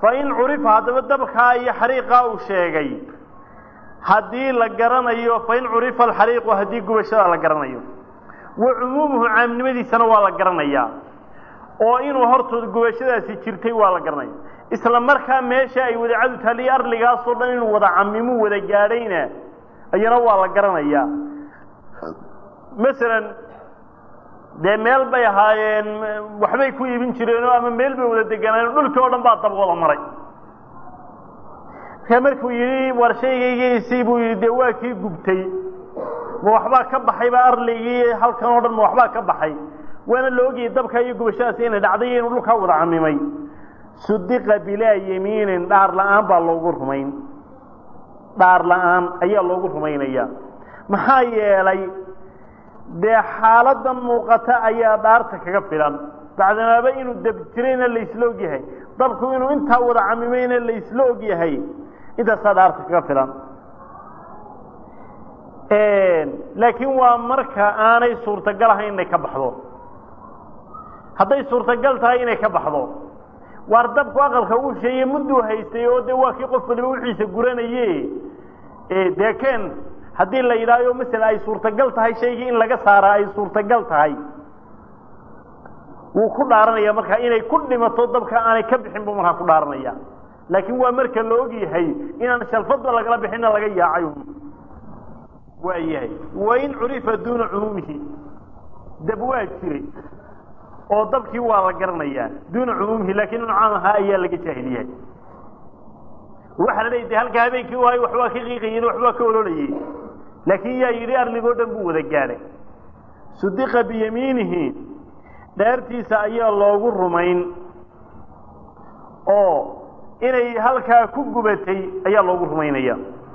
fa in curifa haddaba dabkaa iyo xariiqaa uu sheegay haddii la garanayo fa in curifa alxariiqu haddii gubashada la garanayo wa cumuumuhu caamnimadiisana waa la garanayaa oo inuu hortood gubashadaasi jirtay waa la garanaya isla markaa meesha ay wadacadu taaliyo arligaasoo dhan inuu wada camimuu wada gaadhayna ayana waa la garanayaa masalan dee meel bay ahaayeen waxbay ku iibin jireenoo ama meel bay wada deganaayen dhulkii oo dhan baa dab wada maray markaa markuu yidhi war shaygaygiisii buu yidhi dee waa kii gubtay ma waxbaa ka baxayba arligii halkan oo dhan ma waxbaa ka baxay waana la ogayay dabka iyo gubashadaasi inay dhacday iyo inuu dhulkaa wada camimay sudiqa bilaa yamiinin dhaar la-aan baa loogu rumayn dhaar la-aan ayaa loogu rumaynaya maxaa yeelay dee xaaladan muuqata ayaa dhaarta kaga filan bacdamaaba inuu dab jirayna laysla og yahay dabku inuu intaa wada camimayna laysla og yahay intaasaa dhaarta kaga filan laakiin waa marka aanay suurtagal ahayn inay ka baxdo hadday suurtagal tahay inay ka baxdo waar dabku aqalka uu sheeye mudduu haystay oo de waa kii qof waliba wixiisa guranaye dee keen haddii la yidhahyo masala ay suurtagal tahay shaygii in laga saaraa ay suurtagal tahay wuu ku dhaaranaya markaa inay ku dhimato dabka aanay ka bixin buu markaa ku dhaaranaya laakiin waa marka la og yahay inaan shalfadba lagala bixinna laga yaacay waa yahay wain curifa duuna cumuumihi dab waa jiray oo dabkii waa la garanayaa duuna cumuumihi laakiin inu caam ahaa ayaa laga jaahil yahay waxaa la leeya de halka habeenkii u hay waxbaa ka qiiqayeen waxbaa ka ololayey laakiin yaa yidhi arligoo dhan buu wada gaadhay sudiqa biyamiinihi dhaartiisa ayaa loogu rumayn oo inay halkaa ku gubatay ayaa loogu rumaynaya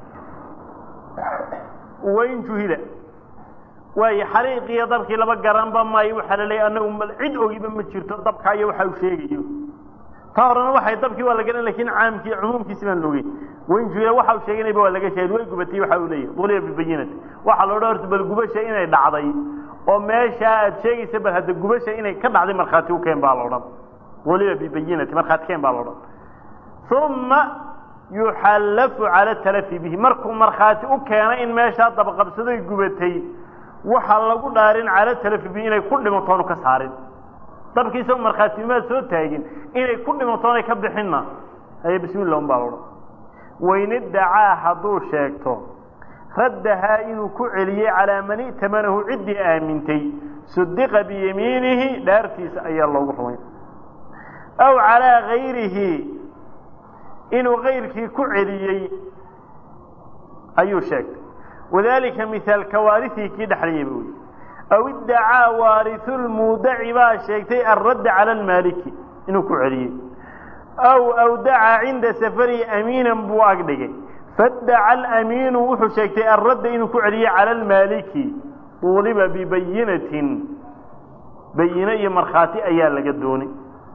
wain juhila waayo xariiqiyo dabkii laba garanba maayo waxaa la leeya anagu cid ogiba ma jirto dabkaa iyo waxa uu sheegayo taa horena waxay dabkii waa la garan lakin caamkii cumuumkiisi baan la ogeyn wain juhila waxa uu sheeganayba waa laga sheegay way gubatay waxa uu leeyahy duliya bibayinati waxaa loo dhan horta bal gubasha inay dhacday oo meeshaa aad sheegaysa bal hadda gubasha inay ka dhacday markhaati u keen baa la odhan duliya bibayinati markhaati keen baa la odhan uma yuxallafu cala talafi bihi markuu markhaati u keenay in meeshaa dabaqabsaday gubatay waxaa lagu dhaarin cala talafi bihi inay ku dhimantoonu ka saarin dabkiisao markhaatimaad soo taagin inay ku dhimantoonay ka bixinna aye bismillah un baa la odhan wain iddacaa hadduu sheegto raddahaa inuu ku celiyey calaa man i'tamanahu ciddii aamintay sudiqa biyamiinihi dhaartiisa ayaa loogu rumay aw calaa gayrihi inuu kayrkii ku celiyey ayuu sheegtay wadalika mihaalka waarihii kii dhexlayay bu wy aw iddacaa waariu lmuudaci baa sheegtay alradda cala almaaliki inuu ku celiyey aw awdaca cinda safarihi amiinan buu agdhigay faddaca alamiinu wuxuu sheegtay alradda inuu ku celiyey cala almaaliki uuliba bibayinatin bayine iyo markhaati ayaa laga doonay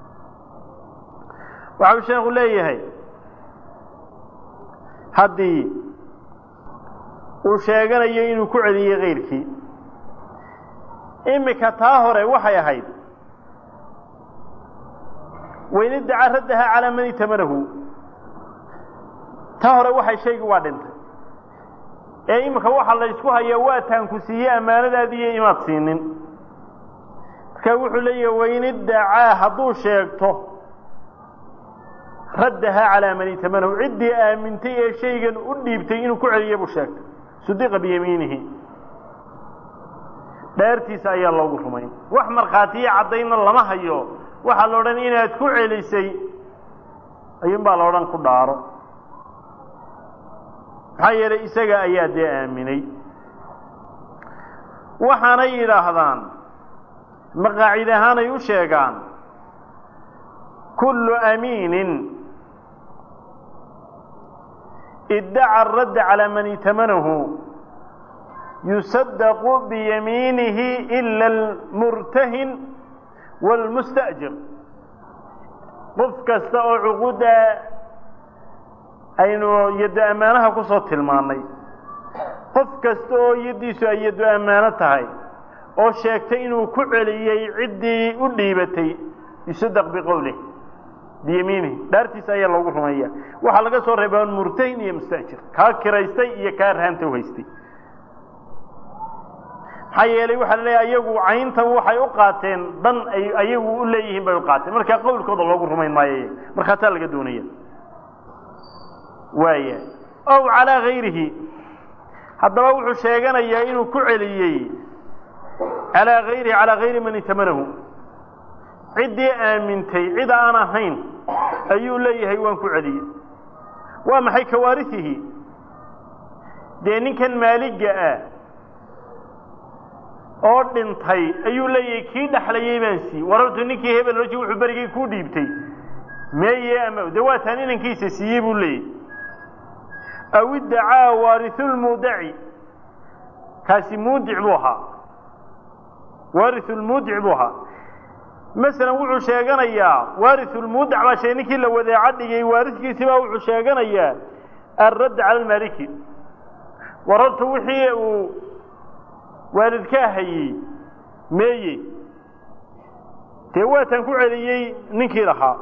waxau sheekhu leeyahay haddii uu sheeganayo inuu ku celiyey kayrkii imika taa hore waxay ahayd wain iddacaa raddaha calaa man itamanahu taa hore waxay shaygi waa dhintay ee imika waxa la ysku hayaa waa taanku siiyey ammaanadaadiiyo imaad siinin marka wuxuu leeyahay wain iddacaa hadduu sheegto raddaha calaa man itamanahu ciddii aamintay ee shaygan u dhiibtay inuu ku celiya buu sheegtay sudiqa biyamiinihi dhaartiisa ayaa loogu rumayn wax markhaatiyo caddaynna lama hayo waxaa la odhan inaad ku celisay ayuun baa la odhan ku dhaaro maxaa yeelay isaga ayaa dee aaminay waxaanay yidhaahdaan maqaacid ahaanay u sheegaan kullu amiinin iddaca aradda calaa man itamanahu yusadaqu biyamiinihi ila almurtahin wاlmusta'jir qof kasta oo cuquudda aynu yaddo ammaanaha ku soo tilmaannay qof kasta oo yaddiisu ay yaddo ammaano tahay oo sheegtay inuu ku celiyey ciddii u dhiibatay yusadaq biqowlih biyamiinihi dhaartiisa ayaa loogu rumeeya waxaa laga soo reebaa murtahin iyo mustaajir kaa kiraystay iyo kaa rahanta uhaystay maxaa yeelay waxaa la leeyahay ayagu cayntan waxay u qaateen dan ay ayagu u leeyihiin bay u qaateen markaa qowlkooda loogu rumayn maayo markaasaa laga doonaya waaya ow calaa gayrihi haddaba wuxuu sheeganayaa inuu ku celiyey calaa gayrihi calaa gayri man itamanahu ciddii aamintay cid aan ahayn ayuu leeyahay waan ku celiyey waa maxay kawaarisihi dee ninkan maaliga ah oo dhintay ayuu leeyahay kii dhexlayay baan sii warartu ninkii hebel oji wuxuu berigay kuu dhiibtay meeye ama de waataan inankiisa siiyey buu leeyahy aw iddacaa waarisulmuudaci kaasi muudic buu ahaa waarisulmuudic buu ahaa masalan wuxuu sheeganayaa waarisulmuudac baa sheegay ninkii la wadeeca dhigay waariskiisii baa wuxuu sheeganayaa alradd cala almaaliki warartu wixii uu waalidkaa hayey meeye dee waataan ku celiyey ninkii lahaa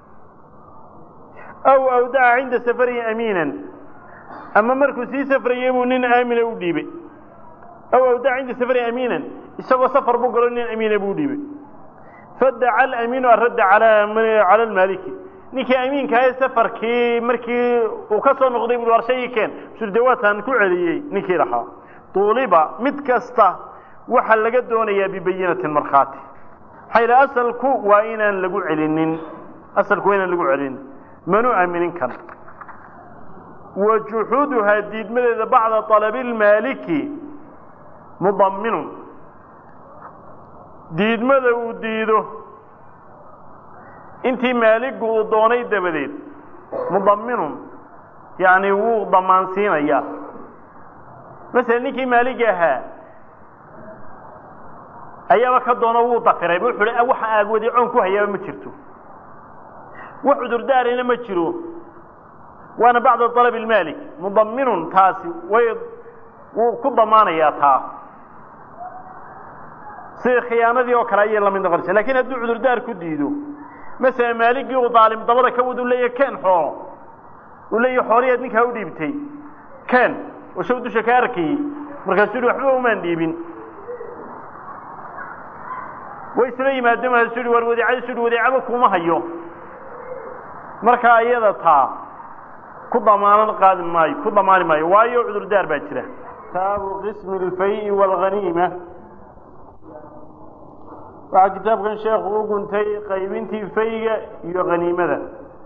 aw awdaca cinda safarihi amiinan ama markuu sii safrayey buu nin aamina u dhiibay aw awdaca cinda safarihi amiinan isagoo safar buu galo nin amiina buu dhiibay fadaca alamiinu aradda cala almaaliki ninkii amiinkahae safarkii markii uu ka soo noqday bui war shaygii keen sur dee waataan ku celiyey ninkii lahaa tuuliba mid kasta waxaa laga doonayaa bibayinatin markhaati maxaa yidhi asalku waa inaan lagu celinin asalku waa inaan lagu celinin manu aaminin kan wa juxuuduhaa diidmadeeda bacda طalabi اlmaaliki mudaminun diidmada uu diido intii maaligu uu doonay dabadeed mudaminun yani wuu damaansiinayaa masala ninkii maaligi ahaa ayaaba ka doono wuu dafiray wuxuu hi waxa aagwadi coon ku hayaaba ma jirto wax cudurdaarina ma jiro waana bacda طalab اlmaalik mudaminun taasi way wuu ku damaanayaa taa sida khiyaanadii oo kale ayay lamid noqonaysa lakin hadduu cudurdaar ku diido masala maaligii uu daalim dabada ka wad u leeyahy ken xoolo uu leeyahy xooliyaad ninkaa u dhiibtay ken oo shaw dusha ka arkayey markaasuu yihi waxba umaan dhiibin way isla yimaadeen markaasuu yihi war wadeecadiisu yihi wadeecaba kuma hayo markaa iyada taa ku damaanan qaadi maayo ku damaani maayo waayo cudurdaar baa jira kitaabu qismi اlfay wاlganiima waxaa kitaabkan sheekhu u guntay qaybintii fayga iyo haniimada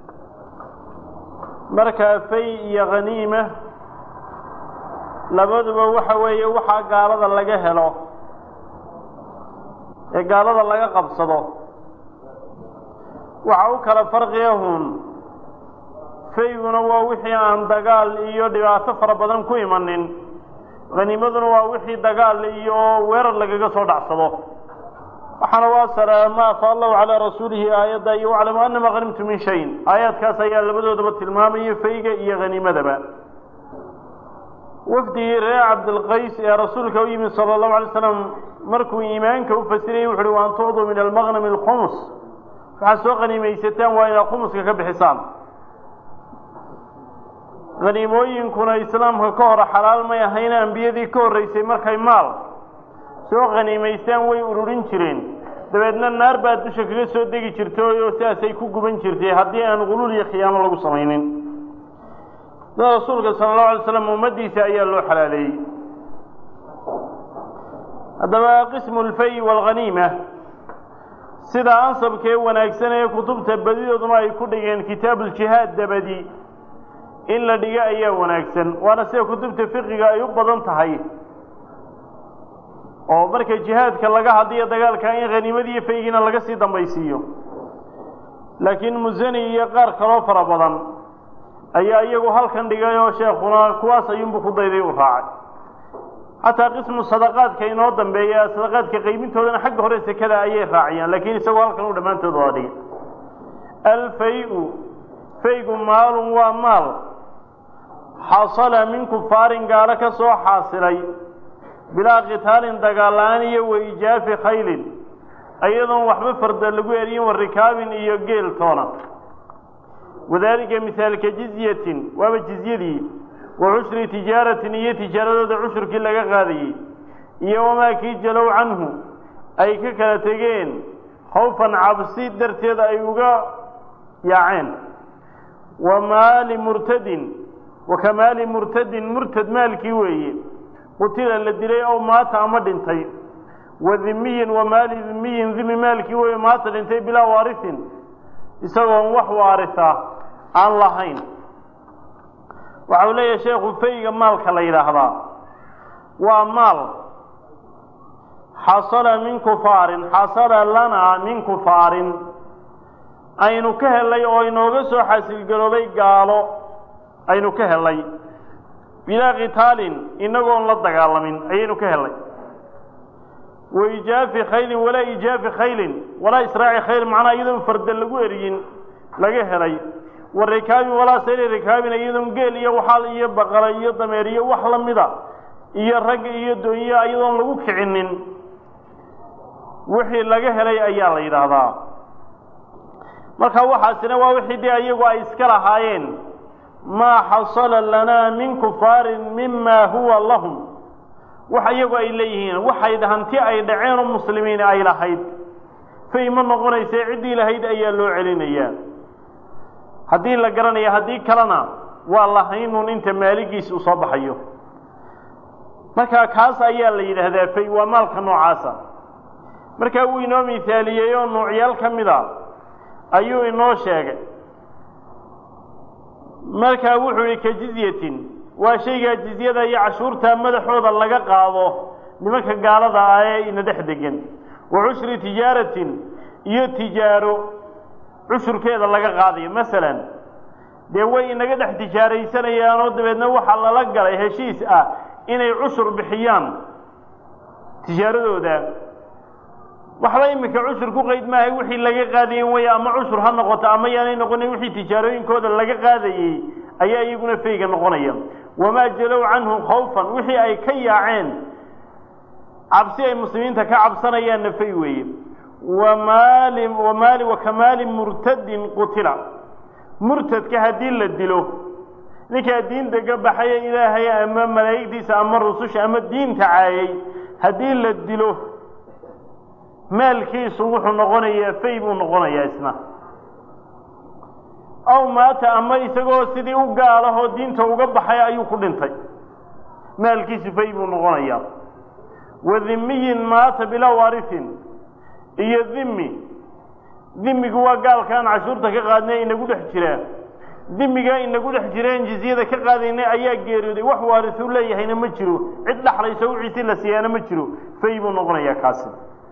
markaa fay iyo haniima labaduba waxa weeye waxaa gaalada laga helo ee gaalada laga qabsado waxa u kala farqiyahun fayguna waa wixii aan dagaal iyo dhibaato fara badan ku imanin haniimaduna waa wixii dagaal iyo weerar lagaga soo dhacsado waxaana waa sara ma afa allahu calaa rasuulihi aayadda iyo waclamu anama hanimtu min shayin aayaadkaas ayaa labadoodaba tilmaamaya fayga iyo haniimadaba wafdigii reer cabdilqays ee rasuulka u yimid sala allahu alay slam markuu iimaanka u fasirayey wuxu uhi waan tucduu min almaqnami alkhumus waxaad soo haniimaysataan waa inaad khumuska ka bixisaan haniimooyinkuna islaamka ka hor xalaal may ahayna ambiyadii ka horreysay markay maal soo haniimaystaan way ururin jireen dabeedna naar baa dusha kaga soo degi jirtay oo sidaasay ku guban jirtay haddii aan quluul iyo khiyaamo lagu samaynin sida rasuulka sala allahu alay slam ummaddiisa ayaa loo xalaaleeyey haddaba qismu lfay waalghaniima sida ansabkee wanaagsan ee kutubta badidooduna ay ku dhigeen kitaabuuljihaad dabadi in la dhigo ayaa wanaagsan waana sida kutubta fiqiga ay u badan tahay oo marka jihaadka laga hadliyo dagaalka in haniimadiiyo faygiina laga sii dambaysiiyo laakiin musani iyo qaar kaloo fara badan ayaa iyagu halkan dhigay oo sheekuna kuwaas ayuunbu ku dayday u raacay xataa qismu sadaqaadka inoo dambeeya sadaqaadka qaybintoodana xagga hore sekada ayay raaciyaan laakiin isagoo halkan u dhammaantood waa dhigay alfay-u faygu maalun waa maal xasala min kufaarin gaalo ka soo xaasilay bilaa qitaalin dagaal-aan iyo waijaafi khaylin iyadoon waxba farda lagu eriyin wa rikaabin iyo geel toona wadaalika mihaalka jizyatin waaba jizyadii wa cushri tijaaratin iyo tijaaradooda cushurkii laga qaadayey iyo wamaa kii jalow canhu ay ka kala tegeen khawfan cabsi darteed ay uga yaaceen wa maali murtadin wa ka maali murtadin murtad maalkii weeye qutila la dilay ow maata ama dhintay wa dhimiyin wa maali dhimiyin dhimi maalkii weeye maata dhintay bilaa waarisin isagoon wax waarisa aan lahayn waxa uu leeyahay sheekhu fayga maalka la yidhaahdaa waa maal xasala min kufaarin xasala lanaa min kufaarin aynu ka helay oo inooga soo xasilgaroobay gaalo aynu ka helay bilaa kitaalin inagoon la dagaalamin ayaynu ka helay wa ijaafi khaylin walaa ijaafi khaylin walaa israaci khayl macnaa iyadoon farda lagu eriyin laga helay wa rikaabin walaa sayri rikaabin iyadoon geel iyo waxaal iyo baqala iyo dameer iyo wax la mida iyo rag iyo doonyo iyadoon lagu kicinin wixii laga helay ayaa la yidhaahdaa marka waxaasina waa wixii dee iyagu ay iska lahaayeen maa xasala lanaa min kufaarin mima huwa lahum wax iyagu ay leeyihiin waxay hanti ay dhaceen oo muslimiin ay lahayd fay ma noqonayse ciddii lahayd ayaa loo celinayaa haddii la garanaya haddii kalena waa lahaynun inta maaligiis uu soo baxayo marka kaas ayaa la yidhaahdaa fay waa maalka noocaasa markaa wuu inoo mihaaliyey oo nuucyaal ka mid a ayuu inoo sheegay markaa wuxuu yihi ka jizyatin waa shaygaa jizyada iyo cashuurta madaxooda laga qaado nimanka gaalada ah ee ina dhex degan wa cushri tijaaratin iyo tijaaro cushurkeeda laga qaadayo masalan dee way inaga dhex tijaaraysanayaanoo dabeedna waxaa lala galay heshiis ah inay cushur bixiyaan tijaaradooda waxba iminka cushur ku qayd maahay wixii laga qaadayen way ama cushur ha noqoto ama yaanay noqonin wixii tijaarooyinkooda laga qaadayey ayaa iyaguna fayga noqonaya wamaa jalow canhu khawfan wixii ay ka yaaceen cabsi ay muslimiinta ka cabsanayaanna fay weeye wamaali wamaali wakamaali murtadin qutila murtadka haddii la dilo ninkaa diinta ka baxaya ilaahay ama malaa'igtiisa ama rususha ama diinta caayay haddii la dilo maalkiisu wuxuu noqonayaa fay buu noqonayaa isna aw maata ama isagoo sidii u gaalahoo diinta uga baxay ayuu ku dhintay maalkiisu fay buu noqonayaa wa dhimiyin maata bilaa waarisin iyo dhimi dhimigu waa gaalkaan cashuurta ka qaadnay inagu dhex jiraa dhimigaa inagu dhex jireen jizyada ka qaadaynay ayaa geeriyooday wax waarisuu leeyahayna ma jiro cid dhaxlayso wiciisi la siiyaana ma jiro fay buu noqonayaa kaasi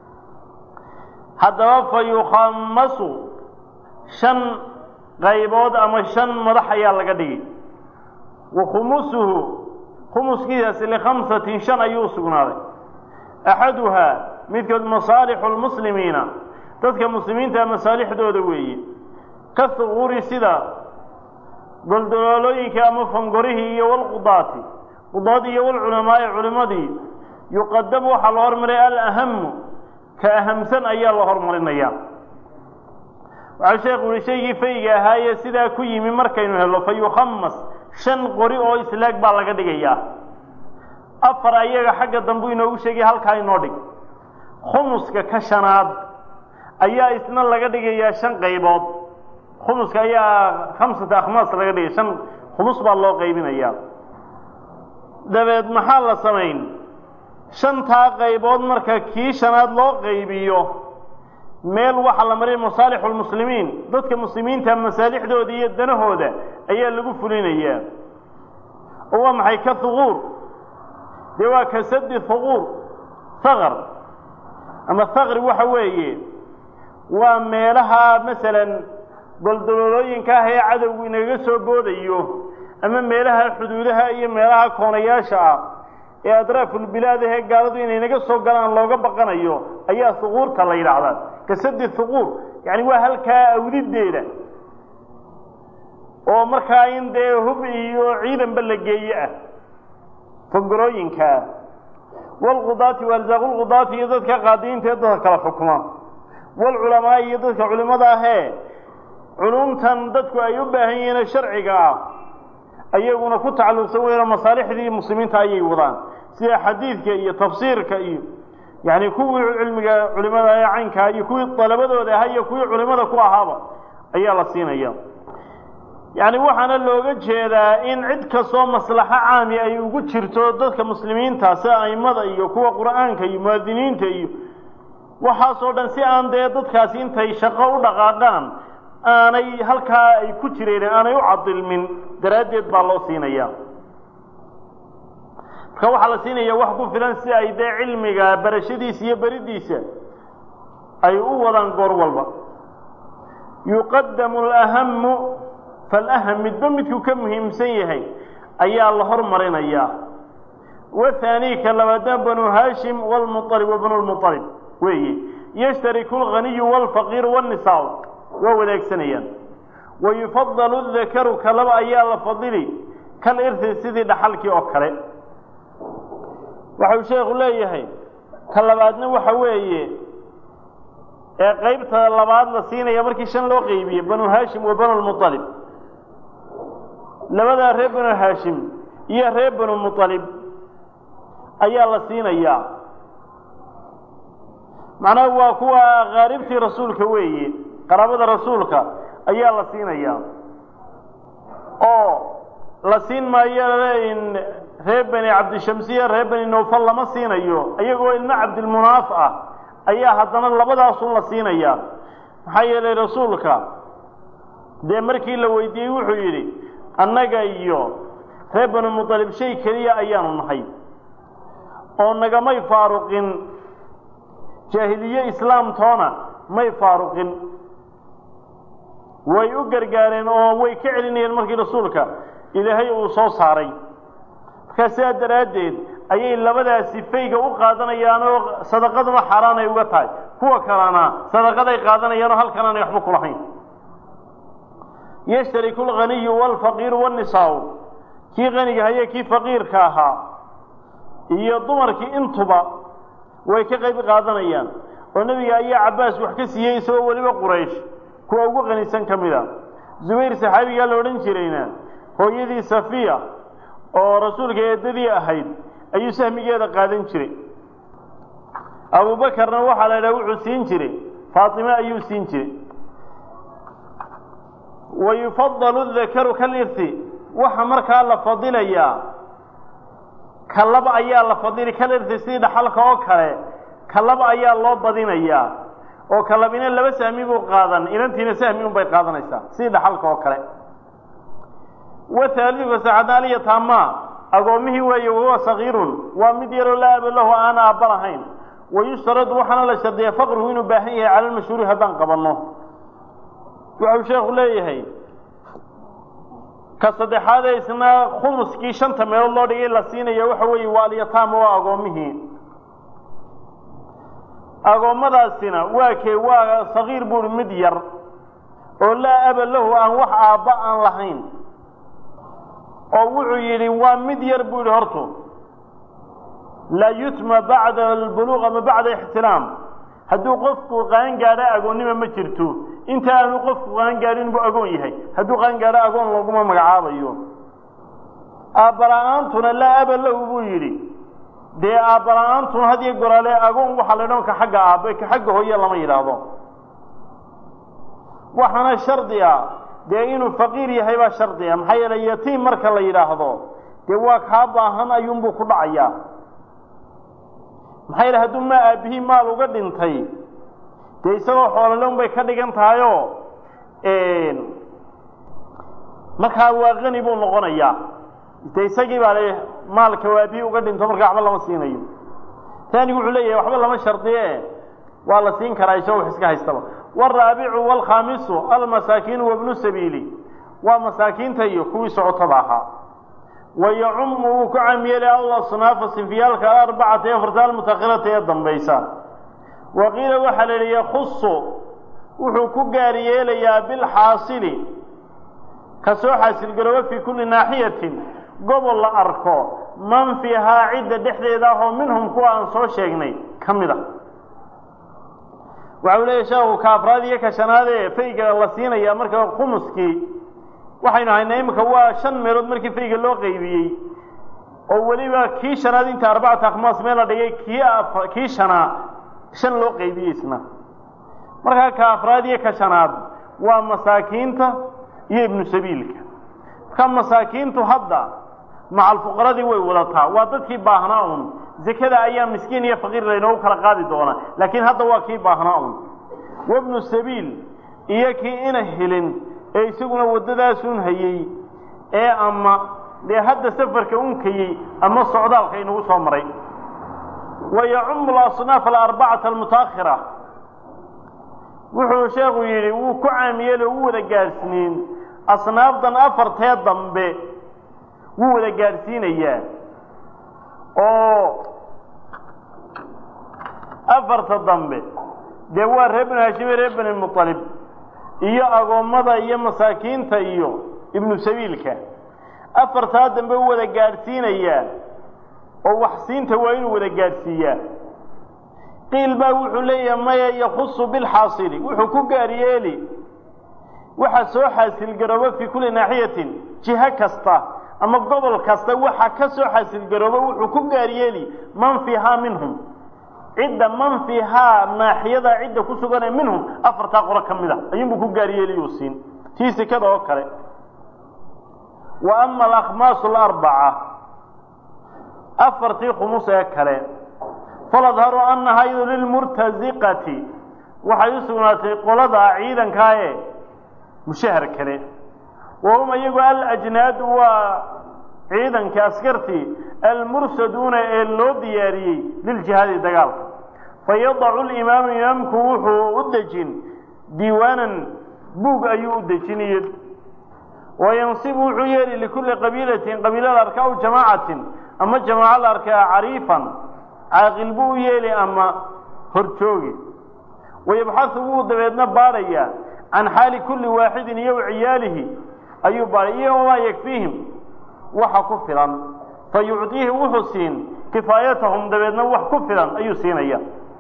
haddaba fa yukhamasu shan qaybood ama shan madax ayaa laga dhigay wa khumusuhu khumuskiisaasi likhamsatin shan ayuu sugnaaday axaduhaa midkood masaalixu lmuslimiina dadka muslimiinta masaalixdooda weeye ka huquuri sida goldoloolooyinka ama fangorihii iyo walqudaati qudaadii iyo walculamaa'i culimmadii yuqadamu waxaa la hormaray alahamu ka ahamsan ayaa la hormarinaya waxaa sheekhu yihi shaygii fayga ahaaye sidaa ku yimi markaynu hello fa yukhamas shan qori oo islaag baa laga dhigayaa afar ayaga xagga dambu inoogu sheegay halkaa inoo dhig khumuska ka shanaad ayaa isna laga dhigayaa shan qaybood khumuska ayaa khamsata akhmaas laga dhigay shan khumus baa loo qaybinayaa dabeed maxaa la samayn shantaa qaybood marka kii shanaad loo qaybiyo meel waxaa la maray masaalixu lmuslimiin dadka muslimiinta masaalixdooda iyo danahooda ayaa lagu fulinayaa oo waa maxay ka huquur dee waa ka sadi huquur haqar ama haqri waxa weeye waa meelaha masalan goldololooyinka ah ee cadowgu inaga soo boodayo ama meelaha xuduudaha iyo meelaha koonayaasha ah ee adraafulbilaad ahee gaaladu inay naga soo galaan looga baqanayo ayaa huquurta la yidhaahdaa kasadi huquur yani waa halkaa awdideeda oo markaa in dee hub iyo ciidanba la geeye ah fangorooyinkaa walqudaati waarsaaqulqudaati iyo dadka qaadiyiinta ee dadka kala xukuma walculamaai iyo dadka culimada ahee culumtan dadku ay u baahan yihiin sharciga ah ayaguna ku tacalluqsan weyno masaalixdii muslimiinta ayay wadaan sida xadiidka iyo tafsiirka iyo yacni kuwii cilmiga culimada ee caynkaa iyo kuwii dalabadooda ahaa iyo kuwii culimada ku ahaaba ayaa la siinaya yacni waxaana looga jeedaa in cid kastoo maslaxo caami ay ugu jirto dadka muslimiinta sida aimada iyo kuwa qur'aanka iyo muwaadiniinta iyo waxaasoo dhan si aan dee dadkaasi intay shaqo u dhaqaaqaan aanay halkaa ay ku jireen aanay u cadilmin daraaddeed baa loo siinaya marka waxaa la siinaya wax ku filan si ay dee cilmiga barashadiisa iyo beridiisa ay u wadaan goor walba yuqadamu alahamu falaham midba midkuu ka muhiimsan yahay ayaa la hormarinayaa wathaani ka labaadna banu haashim wlmualib wa banu lmualib weeye yashtariku alghaniyu waalfaqiiru waannisaa waa wadaagsanayaan wayufadalu dakaru ka laba ayaa la fadili kal irsi sidii dhaxalkii oo kale waxau sheekhu leeyahay ka labaadna waxa weeye ee qaybta labaad la siinaya markii shan loo qeybiye banu haashim wa banu lmualib labadaa reer banu haashim iyo reer banu mualib ayaa la siinayaa macnaha waa kuwa kaaribtii rasuulka weeye qaraabada rasuulka ayaa la siinayaa oo la siin maayo reer bani cabdishamsiya reer bani nowfal lama siinayo iyagoo ilmo cabdilmunaaf ah ayaa haddana labadaasun la siinayaa maxaa yeelay rasuulka dee markii la weydiiyey wuxuu yidhi annaga iyo reer banu mualib shay keliya ayaanu nahay oo nagamay faaruqin jaahiliye islaamtoona may faaruqin way u gargaareen oo way ka celinayeen markii rasuulka ilaahay uu soo saaray markaa sidaa daraaddeed ayay labadaasi fayga u qaadanayaan oo sadaqaduna xaaraan ay uga tahay kuwa kalena sadaqaday qaadanayaan oo halkan aanay waxba kulahayn yashtariku alghaniyu waalfaqiiru waannisaau kii qaniga haye kii faqiirka ahaa iyo dumarkii intuba way ka qayb qaadanayaan oo nebiga ayaa cabbaas wax ka siiyey isagoo weliba quraysh kuwa ugu qanisan ka mid a zubayr saxaabigaa la odhan jirayna hooyadii safiya oo rasuulka eedadii ahayd ayuu sahmigeeda qaadan jiray abubakarna waxaa la idhaha wuxuu siin jiray faatime ayuu siin jiray wa yufadalu dakaru kalirti waxa markaa la fadilayaa ka laba ayaa la fadili kalirti sidii dhaxalka oo kale ka laba ayaa loo badinayaa oo ka labina laba sahmi buu qaadan inantiina sahmi un bay qaadanaysaa sidii dhaxalka oo kale wathaaliduka saxadaaliya taamaa agoomihii weeye wahuwa sagiirun waa mid yaroo laa aba lahu aan aabba lahayn wayushtaradu waxaana la shardiya faqruhu inuu baahan yahay cala lmashhuuri haddaan qabanno wuxuu sheekhu leeyahay ka saddexaad ee isna khumuskii shanta meelood loo dhigay la siinaya waxa weeye waa alyataama waa agoomihii agoommadaasina waa kee waa sagiir buuri mid yar oo laa aba lahu aan wax aabba aan lahayn oo wuxuu yidhi waa mid yar buu yidhi hortu laa yutma bacda albuluuq ama bacda ixtiraam hadduu qofku qaan gaadho agoonnima ma jirto inta aanu qofku qaan gaadhin buu agoon yahay hadduu qaan gaadho agoon laguma magacaabayo aabbala-aantuna laa aba lahu buu yidhi dee aabbala-aantuna had iyo goraale agoon waxaa la dhan ka xagga aabbe ka xagga hooye lama yidhaahdo waxaana shardi a dee inuu faqiir yahay baa shardi a maxaa yeelay yatiim marka la yidhaahdo dee waa kaa baahan ayuunbuu ku dhacayaa maxaa yeele hadduu maa aabbihii maal uga dhintay dee isagoo xoolole un bay ka dhigan tahayoo markaa waa qani buu noqonayaa de isagii baa le maalka waabihii uga dhinto markaa waxba lama siinayo taanigu wuxuu leeyahay waxba lama shardiye waa la siin karaa isagoo wax iska haystaba waalraabicu waalkhaamisu almasaakiinu wabnu sabiili waa masaakiinta iyo kuwii socotada ahaa wayacumu wuu ku caam yeelay alasnaafa sinfiyaalka alarbacata ee afarta almutakhirata ee dambaysa wa qiila waxaa la yidhi yakhusu wuxuu ku gaar yeelayaa bilxaasili ka soo xaasilgarooba fii kulli naaxiyatin gobol la arko man fiihaa cidda dhexdeeda ah oo minhum kuwa aan soo sheegnay ka mid a waxa uu leeyahy sheekhu ka afraad iyo ka shanaad ee fayga la siinaya marka khumuskii waxaynu haynaa iminka waa shan meelood markii fayga loo qaybiyey oo weliba kii shanaad inta arbacata akhmaas meel la dhigay kii a kii shanaa shan loo qaybiyey isna markaa ka afraad iyo ka shanaad waa masaakiinta iyo ibnu sabiilka marka masaakiintu hadda macal fuqaradii way wadataa waa dadkii baahnaa un zekada ayaa miskiin iyo faqiir laynoogu kala qaadi doonaa laakiin hadda waa kii baahnaa un wabnu sabiil iyo kii ina helin ee isaguna waddadaasun hayey ee ama dee hadda safarka unkayey ama socdaalka inagu soo maray wa yacumu alasnaaf alarbacata almutaakhira wuxuu sheekhu yidhi wuu ku caamiyeel oo u wada gaadhsiinin asnaafdan afartee dambe wuu wada gaadhsiinayaa oo afarta dambe dee waa reer binu hashime reer bani muطalib iyo agoommada iyo masaakiinta iyo ibnu sabiilka afartaa dambe u wada gaadhsiinayaa oo waxsiinta waa inuu wada gaadhsiiyaa qiil baa wuxuu leeyahay maya yakusu bilxaasili wuxuu ku gaar yeeli waxa soo xaasilgaroobo fii kulli naaxiyatin jiho kasta ama gobol kasta waxa ka soo xaasilgaroobo wuxuu ku gaar yeeli man fiihaa minhum cidda man fiihaa naaxiyada cidda ku suganee minhum afartaa qolo ka mid a ayuunbuu ku gaar yeeliyuu siin tii sekada oo kale wa ama alakhmaasu alarbaca afartii khumus ee kale faladharu annahaa iyadu lilmurtaziqati waxay u sugnaatay qolada ciidankaa ee mushahar kale wa hum iyagu alajnaadu waa ciidankii askartii almursaduuna ee loo diyaariyey liljihaadi dagaalka fayadacu limaamu imaamku wuxuu u dejin diiwaanan buug ayuu u dejinaya wayansibu wuxuu yeeli likulli qabiilatin qabiila la arka aw jamaacatin ama jamaaco la arkaa cariifan caaqil buu u yeeli ama horjoogi wayabxasu wuu dabeedna baadhayaa can xaali kulli waaxidin iyo ciyaalihi ayuu baadhay iyo wamaa yakfiihim waxa ku filan fa yucdiihi wuxuu siin kifaayatahum dabeedna wax ku filan ayuu siinaya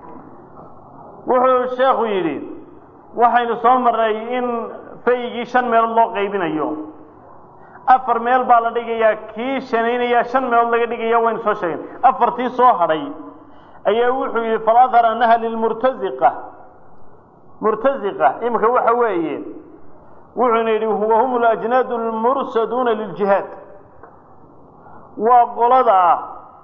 wuxuu sheekhu yidhi waxaynu soo marnay in faygii shan meelood loo qaybinayo afar meel baa la dhigayaa kii shanaynaya shan meelood laga dhigaya waynu soo sheegeen afartii soo hadhay ayaa wuxuu yidhi faladhar annaha lilmurtaziqa murtaziqa iminka waxa weeye wuxuuna yidhi wa hum alajnaadu almursaduuna liljihaad waa qolada ah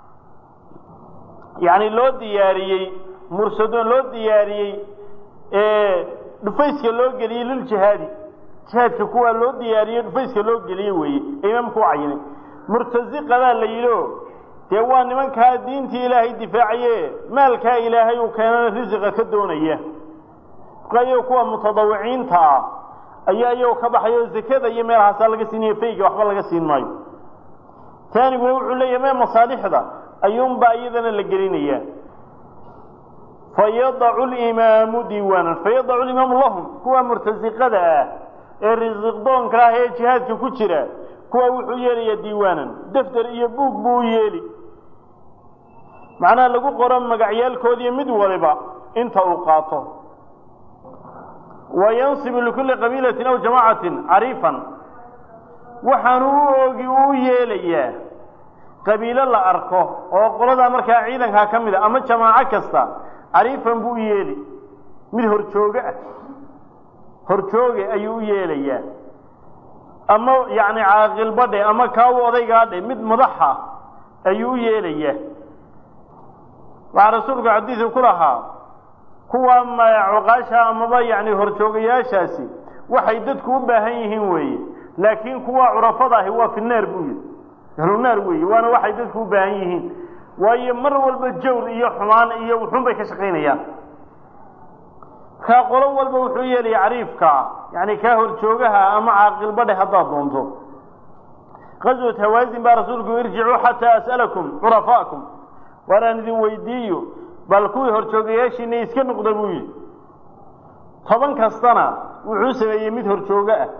yacni loo diyaariyey mursaduun loo diyaariyey ee dhufayska loo geliyey liljihaadi jihaadka kuwaa loo diyaariyey dhufayska loo geliyey weeye ee imaamku u cayinay murtaziqadaa la yidhi o dee waa nimankaa diintii ilaahay difaacaye maalkaa ilaahay uu keenana risiqa ka doonaya ayago kuwa mutadawiciinta ah ayaa iyagoo ka baxayo zakada iyo meelahaasaa laga siinayo fayga waxba laga siin maayo taaniguna wuxuu leeyahay mee masaalixda ayuunbaa iyadana la gelinayaa fayadacu limaamu diiwaanan fayadacu limaamu lahum kuwa murtasiqada ah ee risiqdoonka ah ee jihaadka ku jira kuwa wuxuu yeelayaa diiwaanan defter iyo buug buu u yeeli macnaha lagu qoro magacyaalkoodiiyo mid waliba inta uu qaato wa yansibu likulli qabiilatin aw jamaacatin cariifan waxaanu u oogi u yeelayaa qabiilo la arko oo qoladaa markaa ciidankaa ka mid a ama jamaaco kasta cariifan buu u yeeli mid horjooge ah horjooge ayuu u yeelayaa ama yacni caaqilbadhe ama kaawu odaygaadhe mid madaxa ayuu u yeelayaa waxaa rasuulku xadiidu ku lahaa kuwa cuqaasha amaba yacni horjoogayaashaasi waxay dadku u baahan yihiin weeye laakiin kuwa curafada ahi waa fi naar buu yidhi ahlunaar weeye waana waxay dadku u baahan yihiin waayo mar walba jawr iyo xumaan iyo wuxuun bay ka shaqaynayaan kaa qolo walba wuxuu yeelaya cariifkaa yani kaa horjoogaha ama caaqilbadhe haddaad doonto qaswat hawaasin baa rasuulku irjicuu xataa as'alakum curafaakum waaraan idin weydiiyo bal kuwii horjoogayaashiina iska noqda buu yidhi toban kastana wuxuu sameeyey mid horjoogo ah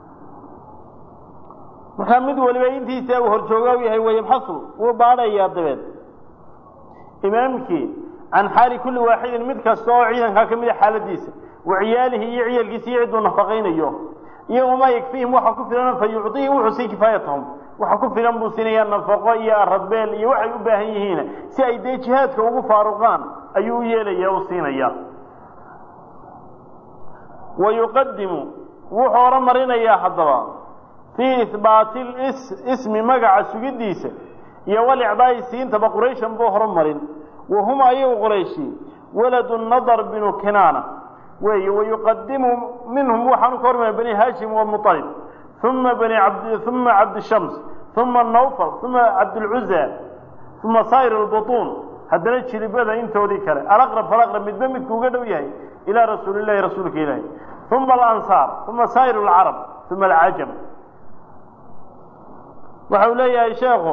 markaa mid waliba intiisa uu horjooga u yahay wayabxasu wuu baadhayaa dabeed imaamkii can xaali kulli waaxidin mid kasta oo ciidankaa ka mida xaaladiisa wa ciyaalihi iyo ciyalkiisa iyo cidduu nafaqaynayo iyo wamaa yakfiihim waxa ku filan fa yucdihi wuxuu sii kifaayatahum waxa ku filan buu siinayaa nafaqo iyo aradbeel iyo waxay u baahan yihiin si ay dee jihaadka ugu faaruqaan ayuu u yeelaya u siinaya wa yuqadimu wuxuu horumarinayaa haddaba fii ihbaati ismi magaca sugidiisa iyo walicdaa'i siintaba qurayshan buu horumarin wa hum ayagu qorayshi waladu nadar binu kinaana weeye wayuqadimu minhum waxaanu ka hormaya bani haashim wa muطalib uma bani abd uma cabdishams uma nawfal uma cabdilcuza uma saa'ir albutuun haddana jiribada intoodii kale alaqrab falaqrab midba midku uga dhow yahay ilaa rasuuli llahi rasuulka ilaahi uma alansaar uma saa'ir alcarab uma alcajam waxa uu leeyahay sheekhu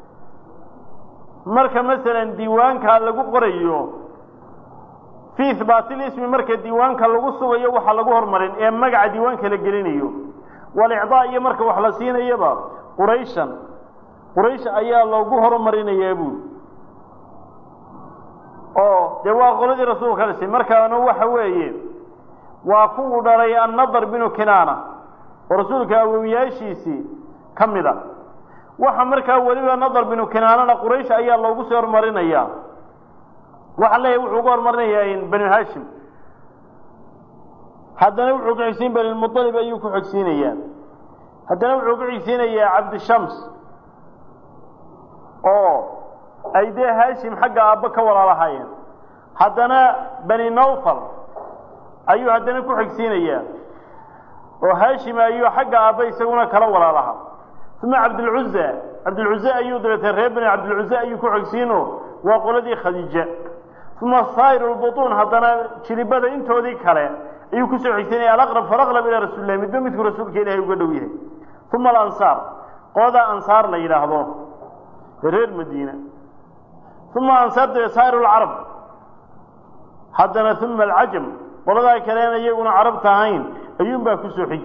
marka masalan diiwaankaa lagu qorayo fii ihbaatilismi marka diiwaanka lagu sugayo waxa lagu hormarin ee magaca diiwaanka la gelinayo walicdaa iyo marka wax la siinayaba qurayshan quraysh ayaa loogu horumarinayaa buuli oo dee waa qoladii rasuulka dhisay markaana waxa weeye waa kuwuu dhalay annadar binu kinaana oo rasuulka awowiyaashiisii ka mid a waxa markaa weliba nadar binu kinaanana quraysh ayaa loogu soo horumarinayaa waxa leeyahy wuxuu uga horumarinayaa banu hashim haddana wuxuu ku xigsiin banilmualib ayuu ku xigsiinayaa haddana wuxuu ku xigsiinayaa cabdishams oo ay dee haashim xagga aabbo ka walaalahaayeen haddana bani nawfal ayuu haddana ku xigsiinayaa oo haashim ayuu xagga aabba isaguna kala walaalaha uma cabdilcuza cabdilcuze ayuu dabeetee reer bani cabdilcuze ayuu ku xigsiino waa qoladii khadiija uma saa'ir lbutuun haddana jiribada intoodii kale ayuu kusoo xigsanaya alaqrab falaqrab ilaa rasuuli lahi midba midku rasuulka ilaahay uga dhow yahay uma alansaar qolada ansaar la yidhaahdo reer madiina uma ansaar dee saa'ir lcarab haddana uma alcajam qoladaa kaleena iyaguna carabta ahayn ayuunbaa kusoo xigi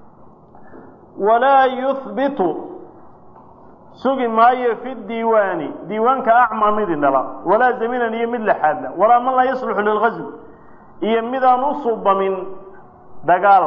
walaa yuhbitu sugi maayo fi diiwaani diiwaanka acmaa mid indhala walaa zaminan iyo mid laxaadla walaa man laa yasluxu lilgazw iyo midaan u suubamin dagaal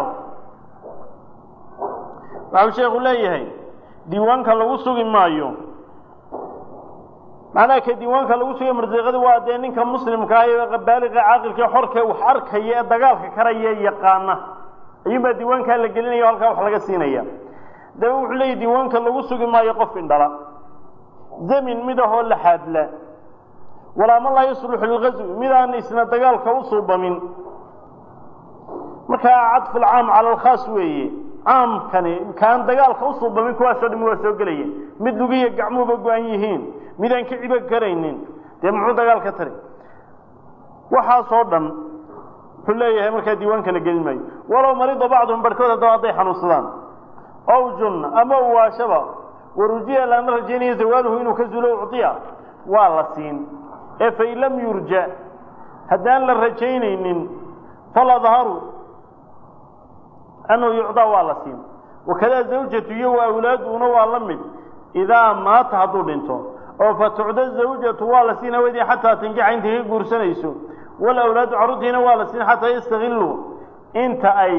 waxau sheekhu leeyahay diiwaanka lagu sugi maayo macnaha ka diiwaanka lagu sugayo marsiiqada waa dee ninka muslimka ah ee baaliqa caaqilka xorka wax arkaya ee dagaalka karaya yaqaana ayuunbaa diiwaankaa la gelinaya o halkaa wax laga siinaya daba wuxuu leeyahy diiwaanka lagu sugi maayo qof indhala zamin mid ahoo laxaadla walaa man laa yasluxu lilgazwi midaan isna dagaalka u suubamin markaa cadfu lcaam cala alkhaas weeye caamkani kaan dagaalka u suubamin kuwaasoo dhami waa soo gelaya mid lugiya gacmuhuba go-an yihiin midaan ka cibo karaynin dee muxuu dagaal ka tari waxaasoo dhan wuxuu leeyahay markaa diiwaanka la gelin maayo walow marido bacduhum barhkood haddaba hadday xanuunsadaan ow junna ama uwaashaba warujiya lana rajaynaya zawaaluhu inuu ka zulo ucdiya waa la siin ee fain lam yurja haddaan la rajaynaynin faladharu annahu yucdaa waa la siin wakadaa zawjatu iyo wa awlaaduuna waa la mid idaa maata hadduu dhinto oo fatucda zawjatu waa la siin haweenii xataa tankixa intay ka guursanayso walawlaadu carruurtiina waa la siin xataa yastakiluu inta ay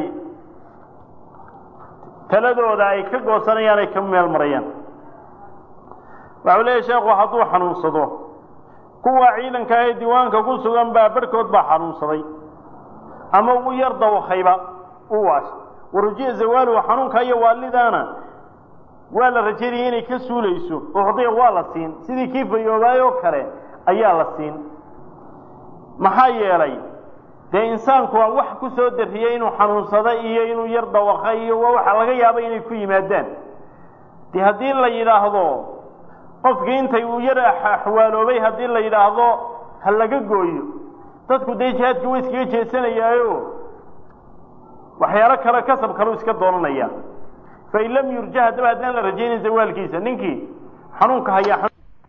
taladooda ay ka goosanayaan ay ka meel marayaan waxau leeyahy sheekhu hadduu xanuunsado kuwa ciidanka ee diiwaanka ku sugan baa barhkood baa xanuunsaday ama u yar dawakayba u waashay warujiya zawaaluhu xanuunka iyo waalidaana waa la rajaynaya inay ka suulayso ucdiya waa la siin sidii kii fayoobaayoo kale ayaa la siin maxaa yeelay dee insaanku waa wax ku soo darriyey inuu xanuunsado iyo inuu yar dawaqay iyo waa waxa laga yaaba inay ku yimaadaan dee haddii la yidhaahdo qofkii intay uu yar axwaaloobay haddii la yidhaahdo ha laga gooyo dadku dee jihaadkii way iskaga jeesanayaayo waxyaalo kale kasab kaleu iska doonanaya fain lam yurja haddaba haddaan la rajaynin zawaalkiisa ninkii xanuunka hayaa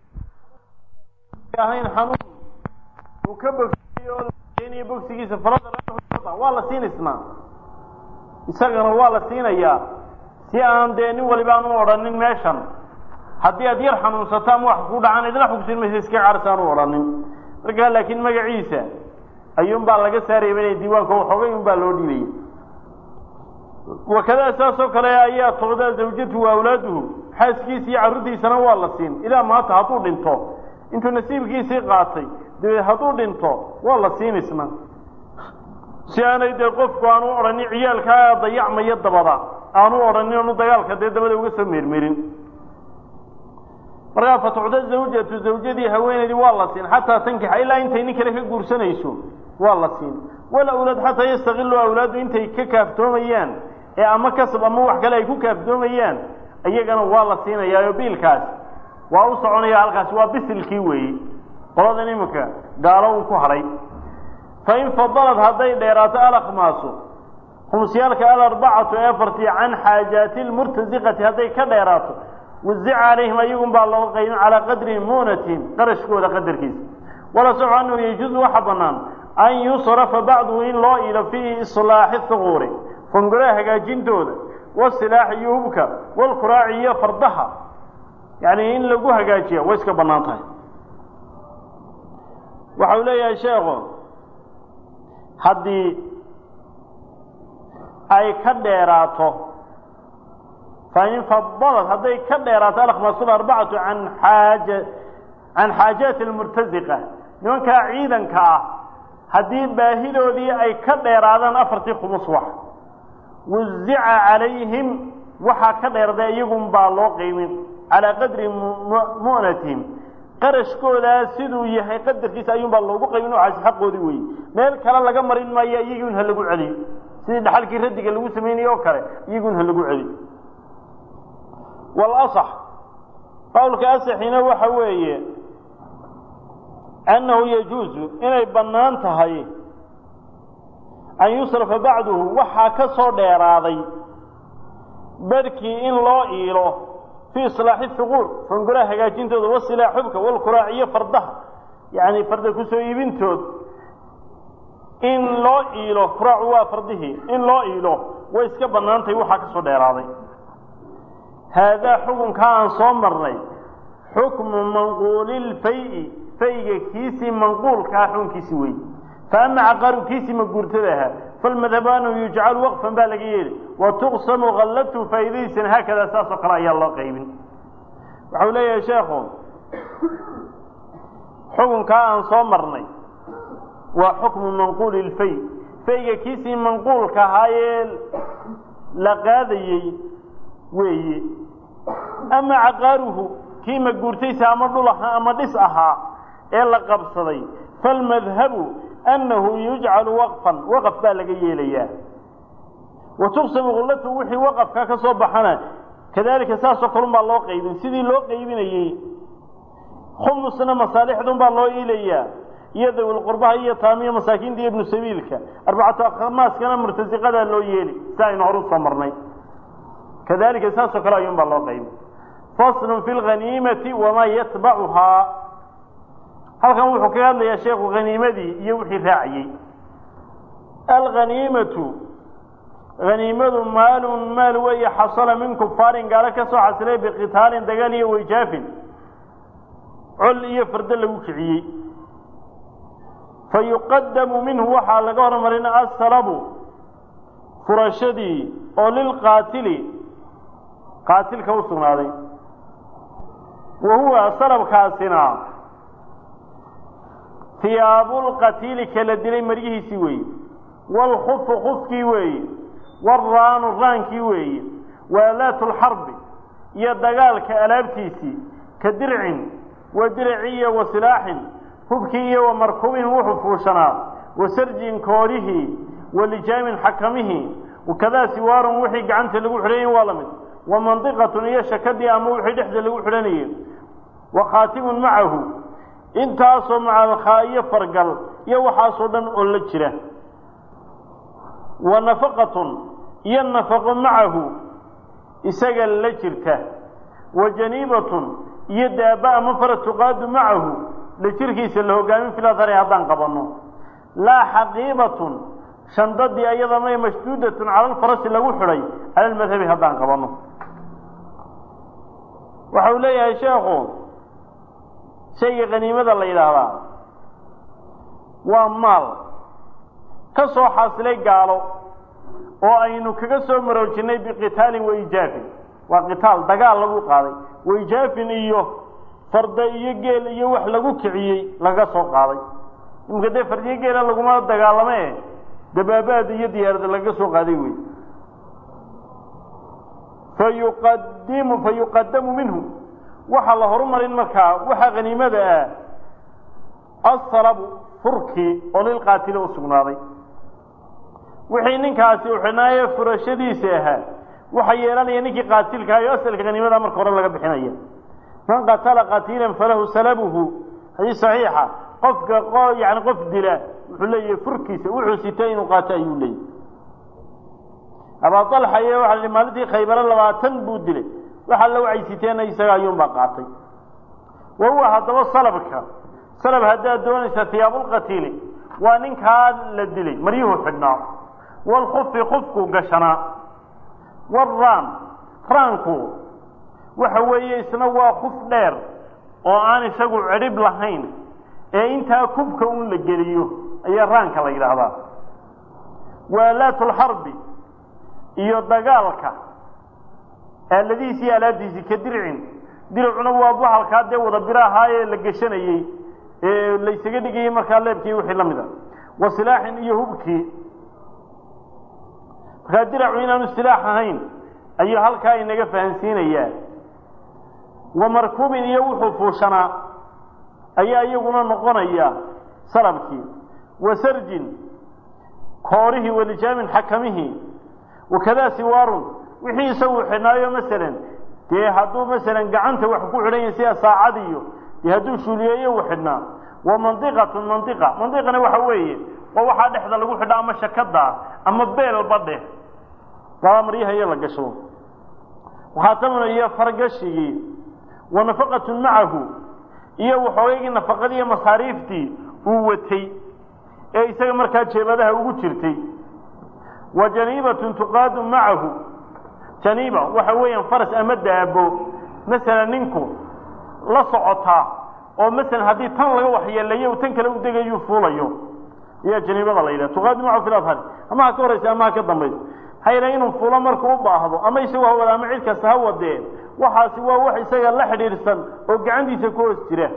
ahayn xanuun uu ka bogsiyey oo la rajaynayo bogsigiisa farada waa la siin isnaa isagana waa la siinayaa si aan dee nin waliba aan u odhanin meeshan haddii aad yar xanuunsato ama wax ku dhacaan idina xugsin maysa iska carsaan u odhanin markaa laakiin magaciisa ayuunbaa laga saarayba inay diiwaanka waxoogay unbaa loo dhiibaya wakadaa saasoo kale ayaa tucdaa zawjatu wa awlaaduhu xaaskiisa iyo carruurtiisana waa la siin ilaa maanta hadduu dhinto intuu nasiibkiisii qaatay dabeed hadduu dhinto waa la siin isna si aanay dee qofku aanu odhanin ciyaalkaa dayacmaya dabada aanu odhanin onu dagaalka dee dabada uga soo meermerin markaa fatucda zawjatu zawjadii haweenaydii waa la siin xataa tankixa ilaa intay nin kale ka guursanayso waa la siin wal awlaad xataa yastakilu awlaadu intay ka kaaftoomayaan ee ama kasab ama wax kale ay ku kaaftoomayaan iyagana waa la siinayaayo biilkaas waa u soconaya halkaasi waa bisilkii weeye qoladan iminka gaalo uu ku hadhay fain fadalad hadday dheeraato alakmaasu khumsiyaalka alarbacatu ee afartii can xaajaati lmurtasiqati hadday ka dheeraato wazica calayhim ayagun baa loo qaybin calaa qadri muunatihim qarashkooda qadarkiisa wala soco annahu yajuusu waxa bannaan an yusrafa bacduhu in loo iilo fii islaaxi huquuri fanguraha hagaajintooda wasilaaxi iyo hubka walkuraaci iyo fardaha yacni in lagu hagaajiya way iska bannaan tahay waxa uu leeyahay sheekhu haddii ay ka dheeraato fain fadalad hadday ka dheeraato alkhmasul arbacatu an xaaja can xaajaati almurtasiqa nimankaa ciidanka ah haddii baahidoodii ay ka dheeraadaan afartii khumus wax wazica calayhim waxaa ka dheerday iyagun baa loo qiimin calaa qadri mu'natihim qarashkoodaa siduu yahay qadarkiisa ayuun baa loogu qaybin waxaas xaqoodii weeye meel kale laga marin maayo iyagun ha lagu celiyo sidii dhaxalkii radiga lagu sameynayey oo kale iyagun ha lagu celiyo walasax qowlka asaxina waxa weeye annahu yajuusu inay bannaan tahay an yusrafa bacduhu waxaa ka soo dheeraaday barhkii in loo iilo fii islaaxi huquur fanguraha hagaajintooda wasilaa xubka walkuraac iyo fardaha yacni farda kusoo iibintood in loo iilo kuraacu waa fardihii in loo iilo way iska bannaantahay waxaa ka soo dheeraaday haadaa xukunkaa aan soo marnay xukmu manquulilfay-i fayga kiisii manquulkaa xukunkiisi wey fa ama caqaaru kiisii maguurtada ahaa falmadhabu annahu yujcalu waqfan baa laga yeeli wa tuqsamu kallatu faa'iidadiisana haakadaa saasoo kale ayaa loo qaybin waxau leeyahay sheekhu xukunkaa aan soo marnay waa xukmu manquuli ilfay fayga kiisii manquulka ahaayee la qaadayey weeye ama caqaaruhu kii maguurtaysa ama dhul ahaa ama dhis ahaa ee la qabsaday falmadhabu annahu yujcalu waqfan waqaf baa laga yeelayaa wa tuqsamu kullatu wixii waqafka ka soo baxana kadalika saasoo kalun baa loo qaybin sidii loo qaybinayey khumusna masaalixdun baa loo iilayaa iyo dawilqurbaha iyo taamiya masaakiinta iyo ibnu sabiilka arbacatu akhmaaskana murtasiqadaa loo yeeli si aynu hor usoo marnay kadalika saasoo kale ayuun baa loo qaybin faslun fi lghaniimati wamaa yatbacuhaa halkan wuxuu kaga hadlayaa sheekhu haniimadii iyo wixii raaciyey alghaniimatu haniimadu maalun maal weeye xasala min kufaarin gaalo ka soo xasilay biqitaalin dagaal iyo wayjaafin col iyo fardo lagu kiciyey fa yuqadamu minhu waxaa laga hormarin asalabu furashadii oo lilqaatili qaatilka u sugnaaday wa huwa salabkaasina hiyaabulqatiili kala dilay maryihiisii weeye waalkhufu khufkii weeye waalraanu raankii weeye waalaatu lxarbi iyo dagaalka alaabtiisii ka dircin wa dirci iyo wa silaaxin hubkii iyo wa markubin wuxuu fuushanaa wa sarjin koorihii wa lijaamin xakamihii wakadaa siwaarun wixii gacanta lagu xidhanyay waa la mid wa mandiqatun iyo shakadii ama wixii dhexda lagu xidhanayay wa khaatimun macahu intaasoo macalkhaa iyo fargal iyo waxaasoo dhan oo la jira wa nafaqatun iyo nafaqo macahu isaga la jirta wa janiibatun iyo daaba ama fara tuqaadu macahu la jirkiisa la hogaamin filadari haddaan qabanno laa xaqiibatun shandadii ayada may mashduudatun cala alfarasi lagu xidhay cala almadhabi haddaan qabanno waxa uu leeyahay sheekhu shayga khaniimada la yidhaahdaa waa maal ka soo xaasilay gaalo oo aynu kaga soo maroojinay biqitaalin waijaafin waa qitaal dagaal lagu qaaday waijaafin iyo farda iyo geel iyo wax lagu kiciyey laga soo qaaday imika dee fardiyo geela laguma dagaalame dabaabaad iyo diyaarada laga soo qaaday wey fayuqadimu fayuqadamu minhu waxaa la horumarin markaa waxaa haniimada ah asalabu furkii oo lilqaatili u sugnaaday wixii ninkaasi u xidhnaaye furashadiisa ahaa waxaa yeelanaya ninkii qaatilka ayo asalka haniimada marka hore laga bixinaya man qatala qatiilan falahu salabuhu xadiis saxiixa qofka yani qof dila wuxuu leeyahay furkiisa wuxuu sitay inuu qaato ayuu leeyahy abaa alxa iyo waxa la maalintii khaybaro labaatan buu dilay waxa la waxay siteenna isaga ayuunbaa qaatay wa huwa haddaba salabka salab haddaad doonaysa hiyaabulqatiili waa ninkaa la dilay maryuhu xidhnaa walkufi kufku gashanaa waraan raanku waxa weeye isna waa kuf dheer oo aan isagu cidhib lahayn ee intaa kubka un la geliyo ayaa raanka la yidhaahdaa waalaatulxarbi iyo dagaalka aaladihiisi iyo alaabtiisii ka dircin diricuna waa bahalkaa dee wada biro ahaa ee la geshanayey ee laysaga dhigayey markaa leebkii wixii la mid a wa silaaxin iyo hubkii markaa diracu inaanu silaax ahayn ayuu halkaa inaga fahansiinayaa wa markuubin iyo wuxuu fuushanaa ayaa iyaguna noqonaya salabkii wa sarjin koorihii walijaamin xakamihii wakadaa siwaarun wixii isagu xidhnaayo masalan dee hadduu masalan gacanta wax ku xidhan yahay sida saacad iyo dee hadduu shuuliyeeyo uu xidhnaa wa mandiqatun mandiqa mandiqana waxa weeye waa waxaa dhexda lagu xidha ama shakada ama beelba dheh baa maryaha iyo la gasho waxaatamuna iyo fargashigii wa nafaqatun macahu iyo waxoogaygii nafaqadii iyo masaariiftii uu watay ee isaga markaa jeebadaha ugu jirtay wa janiibatun tuqaadu macahu janiiba waxa weeyaan faras ama daabo masalan ninku la socotaa oo masalan haddii tan laga waxyeeleeyo u tan kale u degayuu fuulayo ayaa janiibada la yidhaha tuqaadu macahu fi ladhari ama ha ka horaysa ama ha ka dambayso hayla inuu fulo markuu u baahdo ama isagoo hawada ama cid kasta ha wadee waxaasi waa wax isaga la xidhiidhsan oo gacantiisa ku hoos jira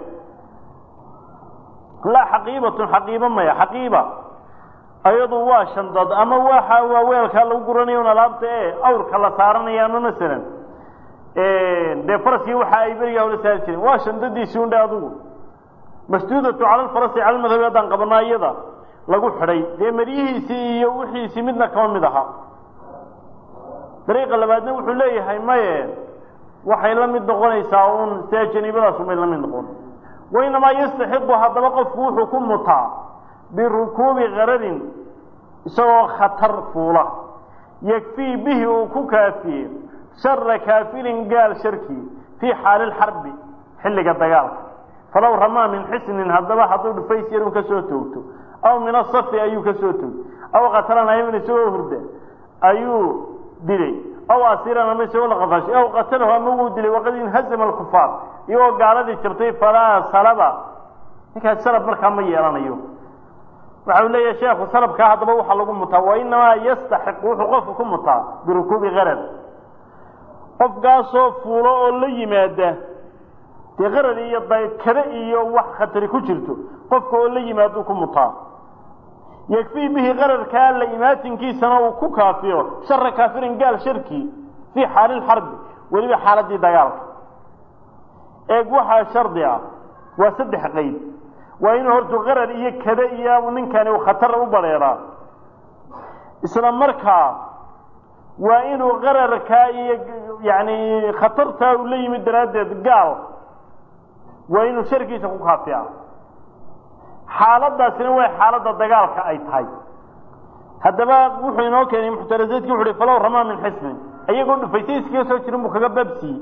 laa xaqiibatun xaqiibo maya xaqiiba ayadu waa shandad ama waxa waa weelkaa lagu guranayo un alaabta ee awrka la saaranaya ama masalan dee faraskii waxa ay berigaa hore saari jireen waa shandadiisii undhe adugu masduudatu cala alfarasi cala almadhabi haddaan qabanaa iyada lagu xidhay dee maryihiisii iyo wixiisii midna kama mid aha dariiqa labaadna wuxuu leeyahay maye waxay la mid noqonaysaa uun sida janiibadaas umay la mid noqon wainamaa yastaxiqu haddaba qofku wuxuu ku mutaa birukuubi kararin isagoo khatar fuula yakfii bihi uu ku kaafiye shara kaafirin gaal sharkii fii xaali lxarbi xilliga dagaalka falow ramaa min xisnin haddaba hadduu dhufays yarun ka soo toogto aw min asafi ayuu ka soo toogto aw qatalan ayman isagoo hurda ayuu dilay aw asiran ama isagoo la qafashay aw qatalahu ama wuu dilay waqad inhazama alkufaar iyagoo gaaladii jabtay falaa salaba ninkaas salab markaa ma yeelanayo waxa uu leeyahay sheekhu salabkaa haddaba waxaa lagu mutaa wa inamaa yastaxiqu wuxuu qofku ku mutaa birukuubi qarar qofkaasoo fuulo oo la yimaada dee qarar iyo kada iyo wax khatari ku jirto qofka oo la yimaaduu ku mutaa yakfii bihi qararkaa la imaatinkiisana uu ku kaafiyo shara kaafirin gaal sharkii fii xaali lxarbi weliba xaaladii dagaalka eeg waxaa shardi ah waa saddex qeyd waa inuu hortu qarar iyo kada iyo ninkani uu khatar u bareeraa isla markaa waa inuu qararkaa iyo yani khatartaa uu la yimid daraaddeed gaal waa inuu sharkiisa ku kaafiya xaaladaasina waa xaaladda dagaalka ay tahay haddaba wuxuu inoo keenay muxtarazaedki wuxu uhi falow ramaa min xisnin iyagoo dhufaysay iskaga soo jirin buu kaga baabsiiyey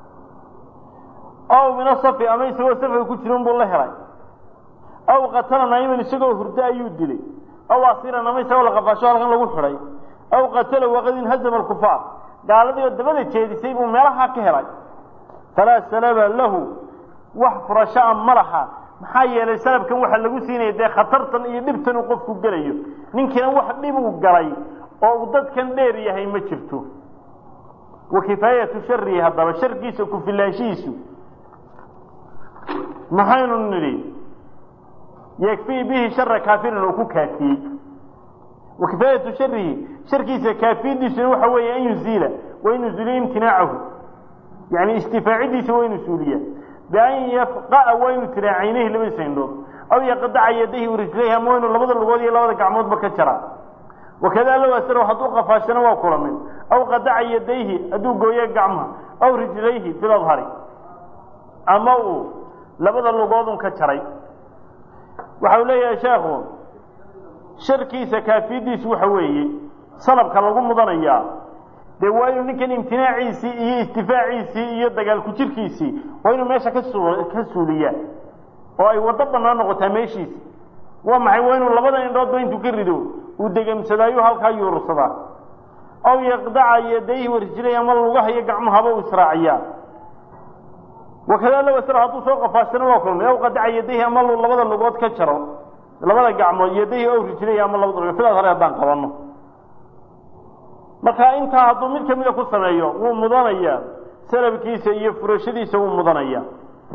aw min asafi ama isagoo safiga ku jirin buu la helay aw qatala naiman isagoo hurdo ayuu dilay aw asiran ama isagoo laqafaasho halkan lagu xidhay aw qatala waqad inhazama alkufaar gaaladii oo dabada jeedisay buu meelahaa ka helay falaa salaba lahu wax furashaa ma laha maxaa yeelay salafkan waxaa lagu siinaya dee khatartan iyo dhibtan uu qofku gelayo ninkiina wax dhib uu galay oo uu dadkan dheer yahay ma jirto wa kifaayatu sharihi haddaba sharkiisa ku filaanshihiisu maxaynu nidhi yakfii bihi shara kaafirin uu ku kaafiyey wa kifaayatu sharihi sharkiisa kaafiyadiisuna waxa weeye an yuziila wa in yuzuliya imtinaacahu yani istifaacidiisa waa inu suuliya bian yafqa'a waa inu tiraa caynayhi labadiisa indhood aw yaqdaca yadayhi warijlayhi ama waa inu labada lugood iyo labada gacmoodba ka jaraa wakada low asraw hadduu qafaashana waa kula mid aw qadaca yadayhi hadduu gooyo gacmaha aw rijlayhi biladhari ama uu labada lugoodun ka jaray waxa uu leeyahay sheekhu sharkiisa kaafiyadiisu waxa weeye salabka lagu mudanayaa dee waa inuu ninkan imtinaaciisii iyo istifaaciisii iyo dagaalku jirkiisii waa inuu meesha kasu ka suuliyaa oo ay waddo bannaan noqotaa meeshiisi waa maxay waa inuu labada indhoodba intuu ka rido uu degemsadaayo halkaa yuursadaa aw yaqdaca yadayhi warijlayhi ama lugaha iyo gacmahaba uu israaciyaa wakada low asra hadduu soo qafaashana waa kulmay aw qadaca yadayhi ama labada lugood ka jaro labada gacmood yadayhi aw rijlayhi ama labada lugood sidaas hore haddaan qabanno marka intaa hadduu mid kamida ku sameeyo wuu mudanayaa salabkiisa iyo furashadiisa wuu mudanayaa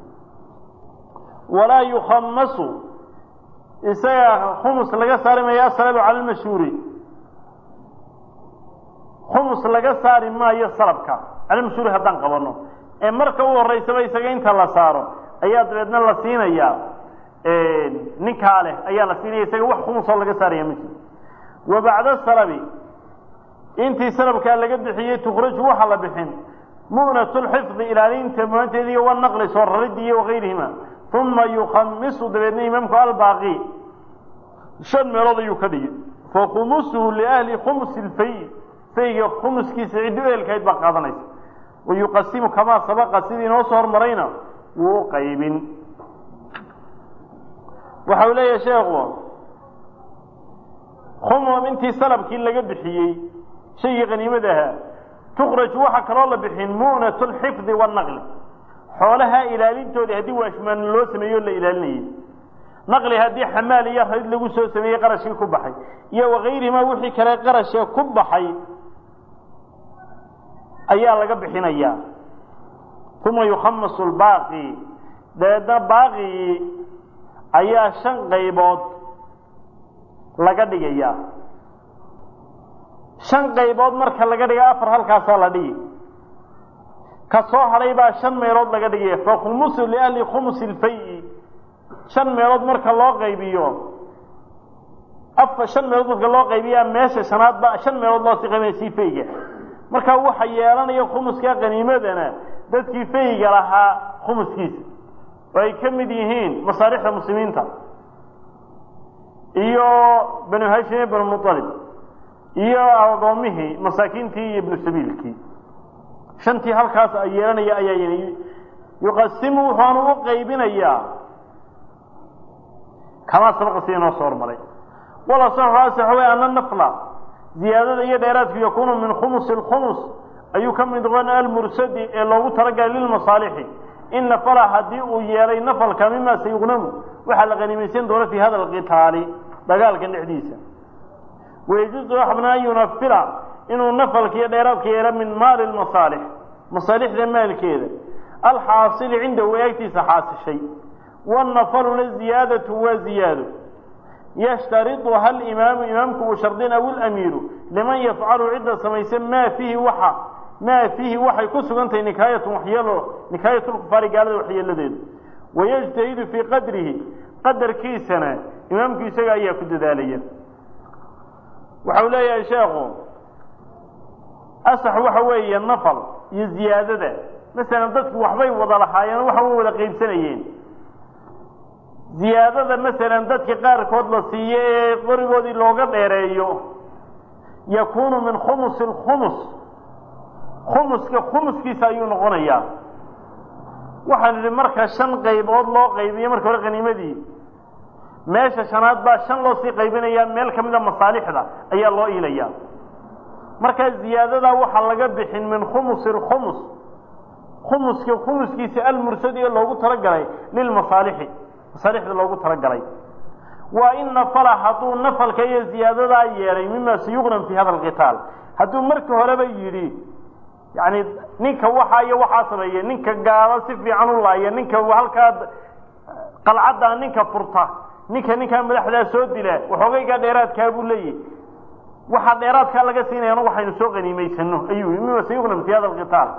walaa yukhamasu isaga khumus laga saari maayo asalabu cala lmashhuuri khumus laga saari maayo salabka cala lmashhuuri haddaan qabanno ee marka u horeysaba isaga inta la saaro ayaa dabeedna la siinayaa ninkaa leh ayaa la siinaya isaga wax khumusoo laga saaraya ma jiro wa bacda salabi intii salabkaa laga bixiyey tukhraju waxaa la bixin mu'nat lxifdi ilaalinta munaanteeda iyo wanaqli soo raridii iyo wagayrihima uma yukhamisu dabeedna imaamku albaaqi shan meelood ayuu ka dhigi fakhumusuhu liahli khumusi lfay fayga khumuskiisa ciddi eelkayd baa qaadanaysa wayuqasimu kamaa sabaqa sidii inoo soo hormarayna wuu u qaybin waxa uu leeyahay sheekhu khumum intii salabkii laga bixiyey shaygii qaniimada ahaa tukhraju waxaa kaloo la bixin mu'nat lxifdi wanaqli xoolaha ilaalintoodii haddii waashmaan loo sameeyo la ilaalinayay naqli haddii xamaal iyo rayd lagu soo sameeyey qarashkii ku baxay iyo wakayrihima wixii kale qarashee ku baxay ayaa laga bixinayaa uma yukhamasu lbaaqi dabeedna baaqigii ayaa shan qaybood laga dhigayaa shan qaybood marka laga dhiga afar halkaasaa la dhigi ka soo hadhay baa shan meelood laga dhigaya fakhumusu liahli khumusi lfay shan meelood marka loo qaybiyo afar shan meelood marka loo qaybiyaa meesha shanaad ba shan meelood loo sii qaybinaya sii fayga marka waxa yeelanaya khumuska qaniimadana dadkii fayga lahaa khumuskiisa oo ay ka mid yihiin masaalixda muslimiinta iyo banu hashim iyo banu mualib iyo agoomihii masaakiintii iyo ibnu sabiilkii shantii halkaas yeelanaya ayaa yuqasimu wuxuanu u qaybinayaa kamaa sabaqa sida inoo soo hormaray wala saxu wey ana nafla ziyaadada iyo dheeraadku yakuunu min khumusi lkhumus ayuu ka mid noqon almursadi ee loogu talagalay lilmasaalixi in nafala haddii uu yeelay nafalka mima sayuqnamu waxaa la qaniimaysan doona fi hada alqitaali dagaalkan dhexdiisa wayajuuzu waxbna an yunafila inuu nafalka iyo dheeraadka yeelo min maali lmasaalix masaalixda maalkeeda alxaasili cindahu eegtiisa xaasishay wanafaluna ziyaadatu waa ziyaado yashtariduha alimaamu imaamku uu shardin aw ilamiiru liman yafcalu cidda samaysa maa fiihi waxa maa fiihi waxay ku sugan tahay nikaayatun waxyeelo nikaayat lkufaari gaalada waxyeeladeedu wayajtahidu fii qadrihi qadarkiisana imaamku isaga ayaa ku dadaalaya waxa uu leeyahay sheekhu asax waxa weeye nafal iyo ziyaadada masalan dadku waxbay wada lahaayeen waxa way wada qaybsanayeen ziyaadada masalan dadka qaarkood la siiyo ee qorigoodii looga dheereeyo yakuunu min khumusi lkhumus khumuska khumuskiisa ayuu noqonayaa waxaan idhi marka shan qaybood loo qaybiyo marka hore qaniimadii meesha shanaad baa shan loo sii qaybinayaa meel ka mida masaalixda ayaa loo iilayaa markaa ziyaadadaa waxaa laga bixin min khumusi lkhumus khumuska khumuskiisa almursadi ee loogu talagalay lilmasaalixi masaalixda loogu talagalay waa in nafala hadduu nafalka iyo ziyaadadaa yeelay mima sayuqnam fi hada alqitaal hadduu marka horeba yidhi yani ninka waxaa iyo waxaa sameeya ninka gaalo si fiican u laaya ninka halkaa qalcaddaa ninka furta ninka ninkaa madaxdaa soo dila waxoogaygaa dheeraadkaa buu leeyahy waxaa dheeraadkaa laga siinaya anu waxaynu soo qaniimaysano ayuu yii mima sayuqnam fi hada alqitaal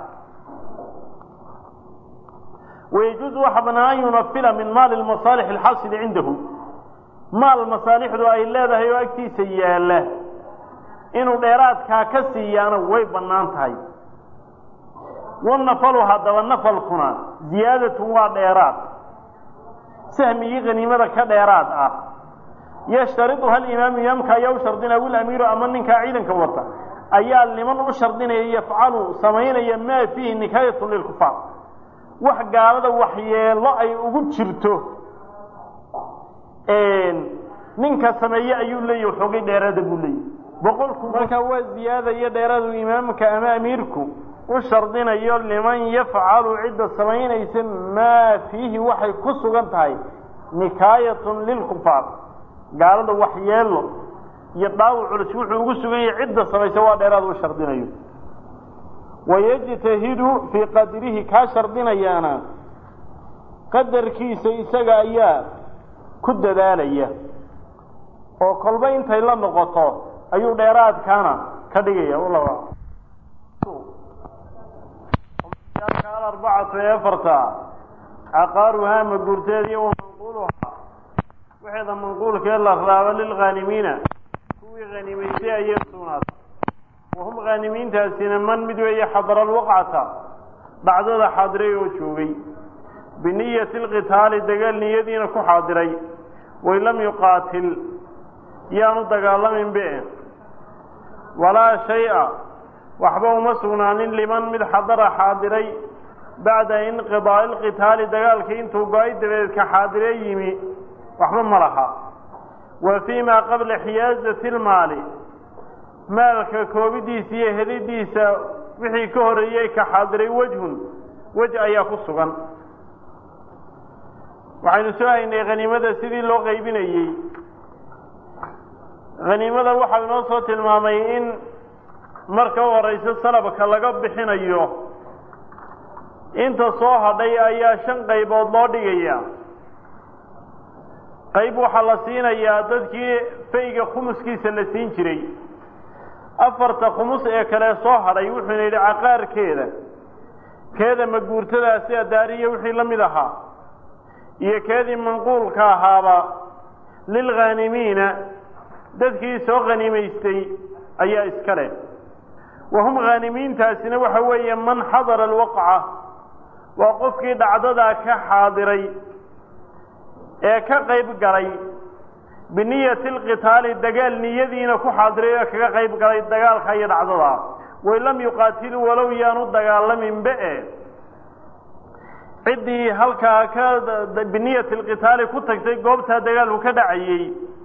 wayajuuzu waxa banaan an yunafila min maali lmasaalix alxaasili cindahu maal masaalixdu ay leedahay oo agtiisa yaalla inuu dheeraadkaa ka siiyaana way bannaan tahay wanafalu haddaba nafalkuna ziyaadatun waa dheeraad sahmigii qaniimada ka dheeraad ah yashtariduha alimaamu imaamka ayaa u shardinaya wilamiiru ama ninkaa ciidanka wata ayaa liman u shardinaya yafcalu samaynaya maa fiihi nikaayatun lilkufaar wax gaalada waxyeelo ay ugu jirto ninka sameeye ayuu leeyahy waxoogay dheeraada buu leeyahy boqolku markaa waa ziyaada iyo dheeraadu imaamka ama amiirku u shardinayo liman yafcalu cidda samaynaysa maa fiihi waxay ku sugan tahay nikaayatun lilkufaar gaalada waxyeelo iyo dhaawac culus wuxuu ugu sugan yahay cidda samaysa waa dheeraad u shardinayo wayajtahidu fii qadrihi kaa shardinayaana qadarkiisa isaga ayaa ku dadaalaya oo kolba intay la noqoto ayuu dheeraadkaana ka dhigaya arbacatu ee afarta caqaaruhaa maguurteeda iyo wamanquuluhaa waxeeda manquulkee la raabo lilghaanimiina kuwii hanimaystay ayay sugnaad wahum khaanimiintaasina man mid weeye xadara alwaqcata dhacdada xaadiray oo joogay biniyati alqitaali dagaal niyadiina ku xaadiray wain lam yuqaatil yaanu dagaalamin be walaa shay-a waxba uma sugnaanin liman mid xadara xaadiray bacda inqidaa'i alqitaali dagaalkii intuu go-ay dabeed ka xaadiree yimi waxba ma laha wa fii maa qabla xiyaazati almaali maalka koobidiisa iyo helidiisa wixii ka horeeyey ka xaadiray wejhun wej ayaa ku sugan waxaynu soo haynay khaniimada sidii loo qaybinayey khaniimada waxau inoo soo tilmaamay in marka u horeyso salabka laga bixinayo inta soo hadhay ayaa shan qaybood loo dhigaya qayb waxaa la siinayaa dadkii fayga khumuskiisa la siin jiray afarta khumus ee kale soo hadhay wuxuuna yidhi caqaarkeeda keeda maguurtadaa sida daariya wixii la mid ahaa iyo keedii manquulka ahaaba lilghaanimiina dadkii soo khanimaystay ayaa iska leh wahum khaanimiintaasina waxa weeye man xadara alwaqca waa qofkii dhacdadaa ka xaadiray ee ka qayb galay biniyati alqitaali dagaal niyadiina ku xaadiray ee kaga qayb galay dagaalka iyo dhacdadaa wain lam yuqaatiluu walow yaanu dagaalaminbe e ciddii halkaa ka biniyati alqitaali ku tagtay goobtaa dagaalku ka dhacayey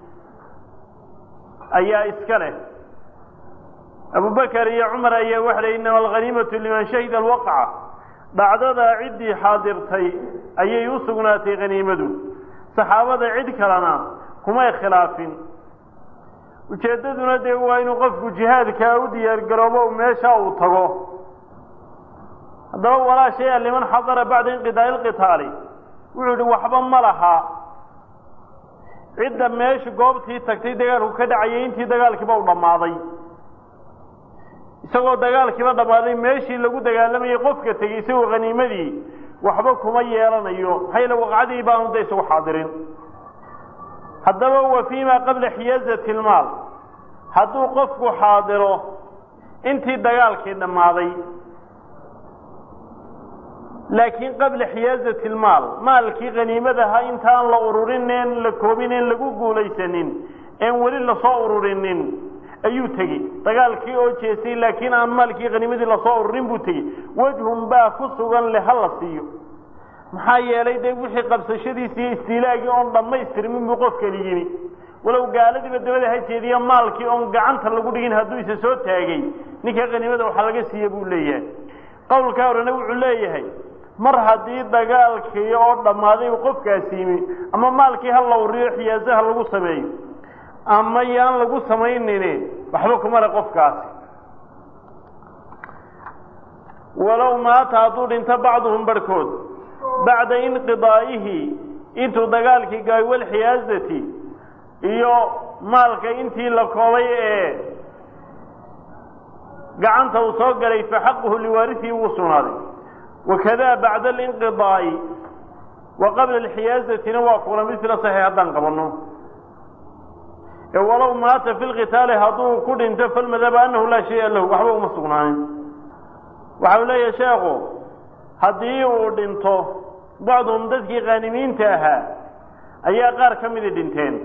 ayaa iska leh abubakar iyo cumar ayaa waxa lay inama alghaniimatu liman shahida alwaqca dhacdadaa ciddii xaadirtay ayay u sugnaatay khaniimadu saxaabada cid kalena kumay khilaafin ujeeddaduna dee waa inuu qofku jihaadkaa u diyaargaroobo meesha uu tago haddaba walaa shay-a liman xadara bacda inqidaa'i alqitaali wuxuu yihi waxba ma laha cidda meesha goobtii tagtay dagaalku ka dhacayay intii dagaalkiiba u dhammaaday isagoo dagaalkiiba dhammaaday meeshii lagu dagaalamayay qofka tegey isagoo khaniimadii waxba kuma yeelanayo maxaa yeele waqcadii baanu da isagu xaadirin haddaba wa fii ma qabla xiyaazati lmaal hadduu qofku xaadiro intii dagaalkii dhammaaday laakiin qabla xiyaazati lmaal maalkii khaniimadaha intaan la ururinen la koobinen lagu guulaysanin een weli lasoo ururinin ayuu tegey dagaalkii oo jeestay laakiin aan maalkii khaniimadii lasoo ururin buu tegey wejhun baa ku sugan le ha la siiyo maxaa yeelay dee wixii qabsashadiisi iyo istiilaagii oon dhammaystirmin buu qofkani yimi walow gaaladiiba dabada ha jeediya maalkii oon gacanta lagu dhigin hadduu isa soo taagay ninka khaniimada waxaa laga siiye buu leeyahay qowlkaa horena wuxuu leeyahay mar haddii dagaalkii oo dhammaaday uu qofkaasi yimi ama maalkii ha la uriyo xiyaaso ha lagu sameeyo ama yaan lagu samaynini waxba kuma le qofkaasi walow maata hadduu dhinto bacduhum barhkood bacda inqidaa'ihi intuu dagaalkii gaay walxiyaasati iyo maalka intii la koobay ee gacanta uu soo galay fa xaquhu liwaarisihi wuu sugnaaday wakada bacda alinqidaa'i wa qabla alxiyaasatina waa kula misla saxiix haddaan qabanno ee walow maata fi lqitaali hadduu ku dhinto falmadaba annahu laa shaya lahu waxba uma sugnaanin waxa uu leeyahay sheekhu haddii uu dhinto bacduhum dadkii qaanimiinta ahaa ayaa qaar ka midi dhinteen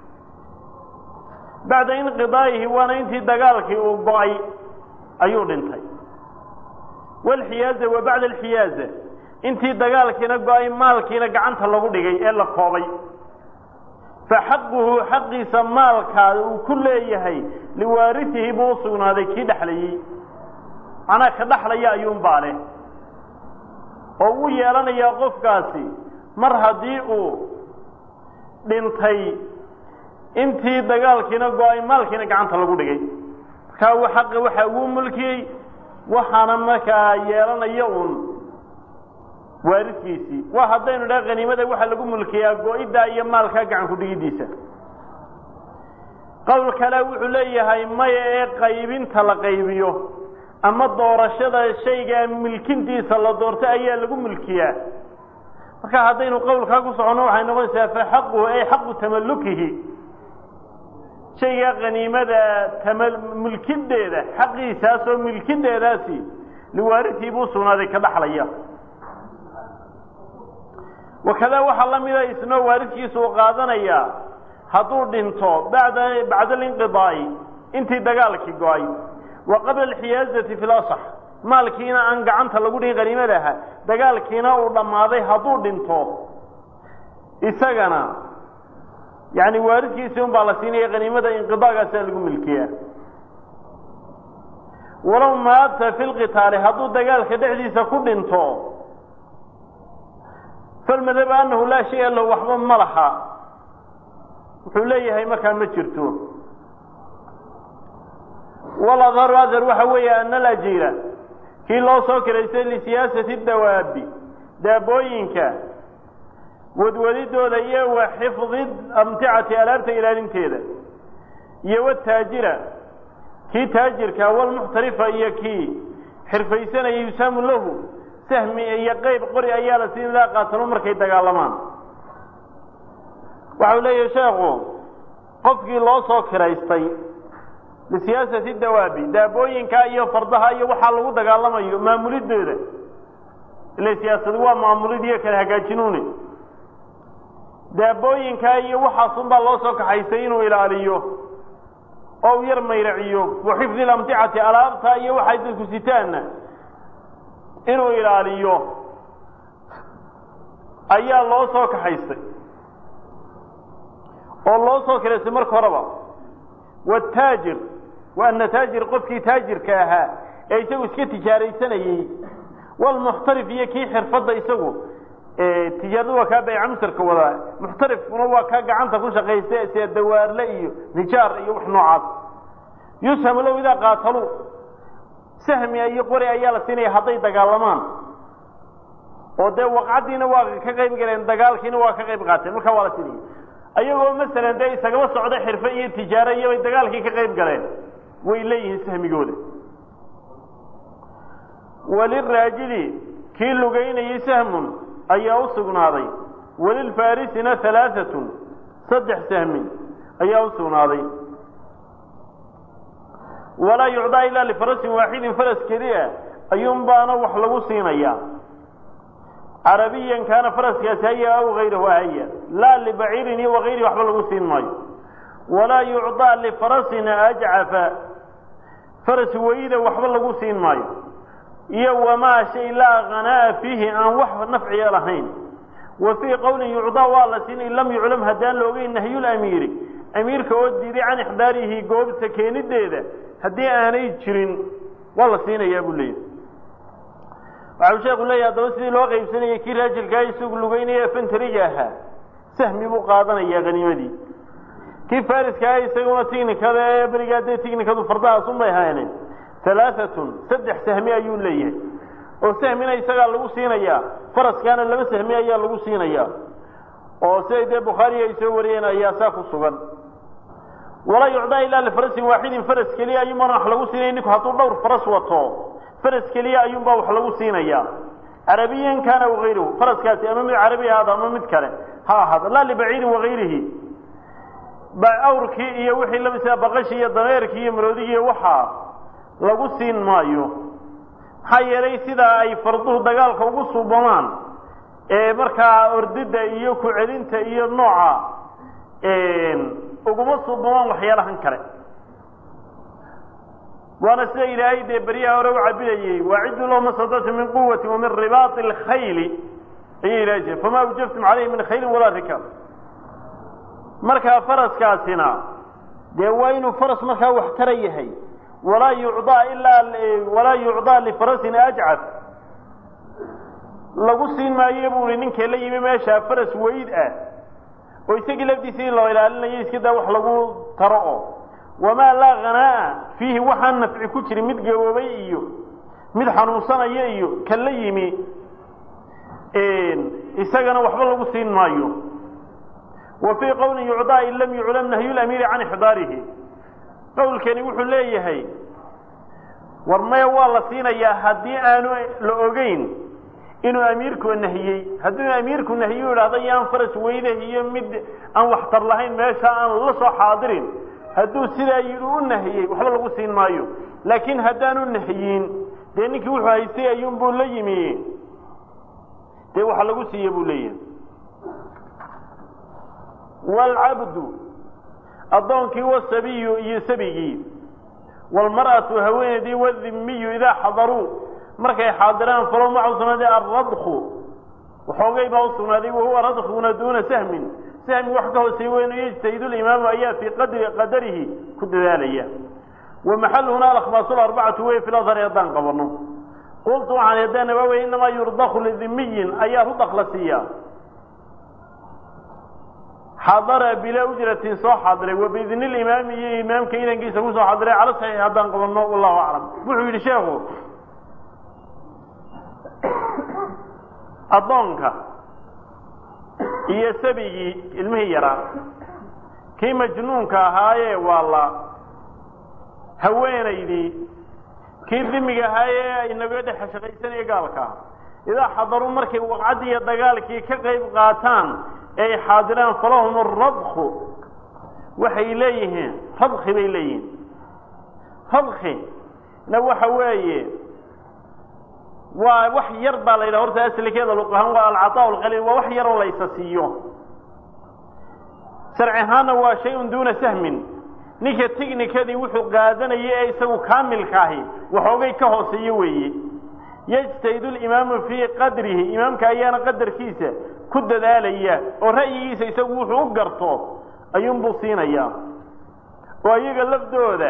bacda inqidaa'ihi waana intii dagaalkii uu go-ay ayuu dhintay walxiyaaza wa bacda alxiyaaza intii dagaalkiina go-ay maalkiina gacanta lagu dhigay ee la koobay fa xaquhu xaqiisa maalkaa uu ku leeyahay liwaarisihi buu u sugnaaday kii dhexlayey macnaa ka dhexlaya ayuunbaa leh oo uu yeelanayaa qofkaasi mar haddii uu dhintay intii dagaalkiina go-ay maalkiina gacanta lagu dhigay markaa uu xaqi waxa uu mulkiyey waxaana markaa yeelanaya uun waariskiisii waa haddaynu dhaha khaniimada waxaa lagu mulkiyaa go-iddaa iyo maalkaa gacan ku dhigidiisa qowl kale wuxuu leeyahay maya ee qaybinta la qaybiyo ama doorashada shaygaa milkintiisa la doorto ayaa lagu mulkiyaa marka haddaynu qowlkaa ku soconno waxay noqonaysaa fa xaquhu ay xaqu tamallukihi shaygaa khaniimada tama mulkideeda xaqiisaasoo milkideedaasi liwaaritii buu sugnaaday ka dhaxlaya wakadaa waxaa la mida isnoo waaridkiisa uu qaadanayaa hadduu dhinto bada bacda alinqidaa'i intii dagaalkii go-ay wa qabla alxiyaazati fi lasax maalkiina aan gacanta lagu dhigin qaniimadaha dagaalkiina uu dhammaaday hadduu dhinto isagana yani waaridkiisii un baa la siinaya qaniimada inqidaagaasaa lagu milkiyaa walow maata fi lqitaali hadduu dagaalka dhexdiisa ku dhinto falmadaba anahu laa shaya lahu waxba ma laha wuxuu leeyahay markaa ma jirto waladharu adhar waxa weeye ana alajiira kii loo soo kiraystay lisiyaasati dawaabi daabooyinka wadwadidooda iyo wa xifdi amticati alaabta ilaalinteeda iyo wataajira kii taajirka walmuxtarifa iyo kii xirfaysanaya yusaamu lahu sahmi iyo qeyb qori ayaa la siin laa qaatalo markay dagaalamaan waxau leeyahay sheekhu qofkii loo soo kiraystay lisiyaasati dawaabi daabooyinka iyo fardaha iyo waxaa lagu dagaalamayo maamulidooda ila siyaasadu waa maamulid iyo kala hagaajinuune daabooyinka iyo waxaasunbaa loo soo kaxaystay inuu ilaaliyo oo u yar mayraciyo wa xifdi lamticati alaabta iyo waxay dadku sitaanna inuu ilaaliyo ayaa loo soo kaxaystay oo loo soo kiraystay marka horeba wataajir wa ana taajir qofkii taajirka ahaa ee isagu iska tijaaraysanayey walmuxtarif iyo kii xirfadda isagu tijaaradu waa kaa bayca musarka wadaa muxtarifkuna waa kaa gacanta ku shaqaysta sida dawaarle iyo nijaar iyo wax noocaas yushamu low idaa qaataluu sahmi iyo qori ayaa la siinaya hadday dagaalamaan oo dee waqcaddiina waa ka qayb galeen dagaalkiina waa ka qayb qaateen markaa waa la siinaya ayagoo masalan dee isagaba socda xirfe iyo tijaaro iyo bay dagaalkii ka qayb galeen way leeyihiin sahmigooda waliraajili kii lugaynayey sahmun ayaa u sugnaaday walilfaarisina halaaatun saddex sahmi ayaa u sugnaaday walaa yucdaa ilaa lifarasin waaxidin faras keliya ayuun baana wax lagu siinayaa carabiyan kaana faraskaasi haya aw hayrahu haya laa libaciirin iyo wakayrihi waxba lagu siin maayo walaa yucdaa lifarasina ajcafa faras weyda waxba lagu siin maayo iyo wamaa shay laa hanaa'a fiihi aan wax nafciya lahayn wa fii qowlin yucdaa waa la siin in lam yuclam haddaan la ogeyn nahyulamiiri amiirka oo diiday can ixdaarihi goobta keenideeda haddii aanay jirin waa la siinayaa buu leeyahy waxau sheekhu leeyahy haddaba sidii loo qaybsanayay kii raajilkaa isagu lugeynaya fentariga ahaa sahmi buu qaadanayaa haniimadii kii fariskaa isaguna tignikada ee berigaa dee tignikadu fardahaasunbay hayneen halaaatun saddex sahmi ayuu leeyahay oo sahmina isagaa lagu siinayaa faraskaana laba sahmi ayaa lagu siinayaa oo siday dee bukhaariga ay soo wariyeen ayaa saa ku sugan walaa yucdaa ilaa lifarasin waaxidin faras keliya ayuunbaan wax lagu siinaya ninku hadduu dhowr faras wato faras keliya ayuunbaa wax lagu siinayaa carabiyan kaana wagayruhu faraskaasi ama mid carabi ahaado ama mid kale ha ahaado laa libaciidin wagayrihi awrkii iyo wixii lamida baqashii iyo dameerkii iyo maroodigii waxaa lagu siin maayo maxaa yeelay sidaa ay farduhu dagaalka ugu suubamaan ee markaa ordida iyo ku celinta iyo nooca uguma suubamaan waxyaalahan kale waana sida ilaahay dee beryaha hore u cabinayey waaciduu lahum mastatactu min quwati wa min ribaati اlkhayli ayay ilahay jire famaa awjaftum calayhi min khayli walaa rikaab markaa faraskaasina dee waa inuu faras markaa wax tara yahay walaa yucdaa ilaa walaa yucdaa lifarasin ajcaf lagu siin maayo buu i ninkee la yimi meeshaa faras weyd ah oo isagii lafdiisa in loo ilaalinayo iska daa wax lagu taro oo wamaa laa hanaa'a fiihi waxaan nafci ku jirin mid gaboobay iyo mid xanuunsanaya iyo kan la yimi isagana waxba lagu siin maayo wa fii qowlin yucdaa in lam yuclam nahyu lamiiri can ixdaarihi qowlkani wuxuu leeyahay war maya waa la siinayaa haddii aanu la ogeyn inuu amiirku nahiyey hadduu amiirku nahiyu idhahdo yaan faras weydah iyo mid aan waxtar lahayn meesha aan la soo xaadirin hadduu sidaa yidhi u nahiyey waxba lagu siin maayo laakiin haddaanu nahiyin dee ninkii wuxuu haystay ayuunbuu la yimi dee waxa lagu siiye buu leeyahay waalcabdu addoonkii wasabiyu iyo sabigii waalmar'atu haweeneydii wadimiyu idaa xadaruu markay xaadiraan falow maca usugnaaday alradku waxoogay baa usugnaaday wahuwa radkuna duuna sahmin sahmi wax ka hooseey weynu yajtahidu limaamu ayaa fii qadri qadarihi ku dadaalaya wa maxaluhuna alakbaasu arbacatu wey fil adhari haddaan qabano qultu waxaan haddana waa wey inamaa yurdaku lidimiyin ayaa rudaq la siiyaa xadara bilaa ujratin soo xadiray wa biidni limaami iyo imaamka inankiisa ku soo xadiray cala saxiix haddaan qabano wallahu aclam wuxuu yidhi sheekhu addoonka iyo sabigii ilmihii yaraa kii majnuunka ahaayee waa la haweenaydii kii dimiga ahaayee inaga dhex shaqaysanaya gaalka idaa xadaruu markay waqcaddii iyo dagaalkii ka qayb qaataan ee ay xaadiraan falahum aradku waxay leeyihiin radki bay leeyihiin radki na waxa weeye waa wax yar baa la yidhaha horta aslikeeda luqahaan waa alcataa alqaliil waa wax yaroo la ysa siiyo sharci ahaanna waa shay-un duuna sahmin ninka tignikadii wuxuu qaadanaya ee isagu kaamilka ahi waxoogay ka hooseeyo weeye yajtahidu limaamu fii qadrihi imaamka ayaana qadarkiisa ku dadaalaya oo ra'yigiisa isagu wuxuu u garto ayuunbuu siinayaa oo iyaga lafdooda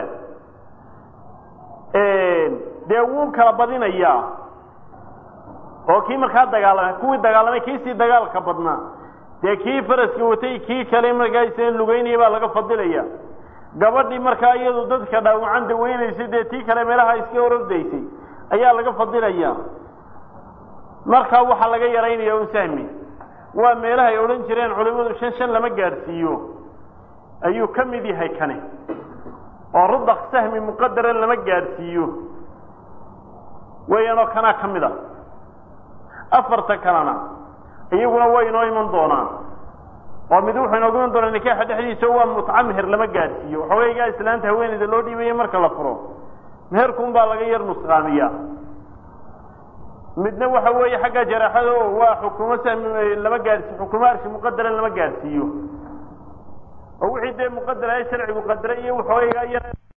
dee wuu kala badinayaa oo kii markaa dagaalamay kuwii dagaalamay kiisii dagaalka badnaa dee kii faraska watay kii kale markaa isna lugeynaya baa laga fadilaya gabadhii markaa iyadu dadka dhaawacan daweynaysay dee tii kale meelaha iska orordaysay ayaa laga fadilaya markaa waxaa laga yaraynaya un sahmi waa meelaha ay odhan jireen culimadu shan shan lama gaadhsiiyo ayuu ka mid yahay kani oo rudaq sahmi muqadaran lama gaadhsiiyo weeyaanoo kanaa ka mid a afarta kalena iyaguna way inoo iman doonaan oo mid wuxuu inoogu iman doonaa nikaaxa dhexdiisa waa mutca meher lama gaadhsiiyo waxoogaygaa islaanta haweeneyda loo dhiibayo marka la furo meherkuun baa laga yar nusqaamiyaa midna waxa weeye xagga jaraaxada oo waa xukumo sahmi lama gaadhsiiyo xukumo arshi muqadaran lama gaadhsiiyo oo wixii dee muqadara ee sharcigu qadaray iyo waxoogaygaa yar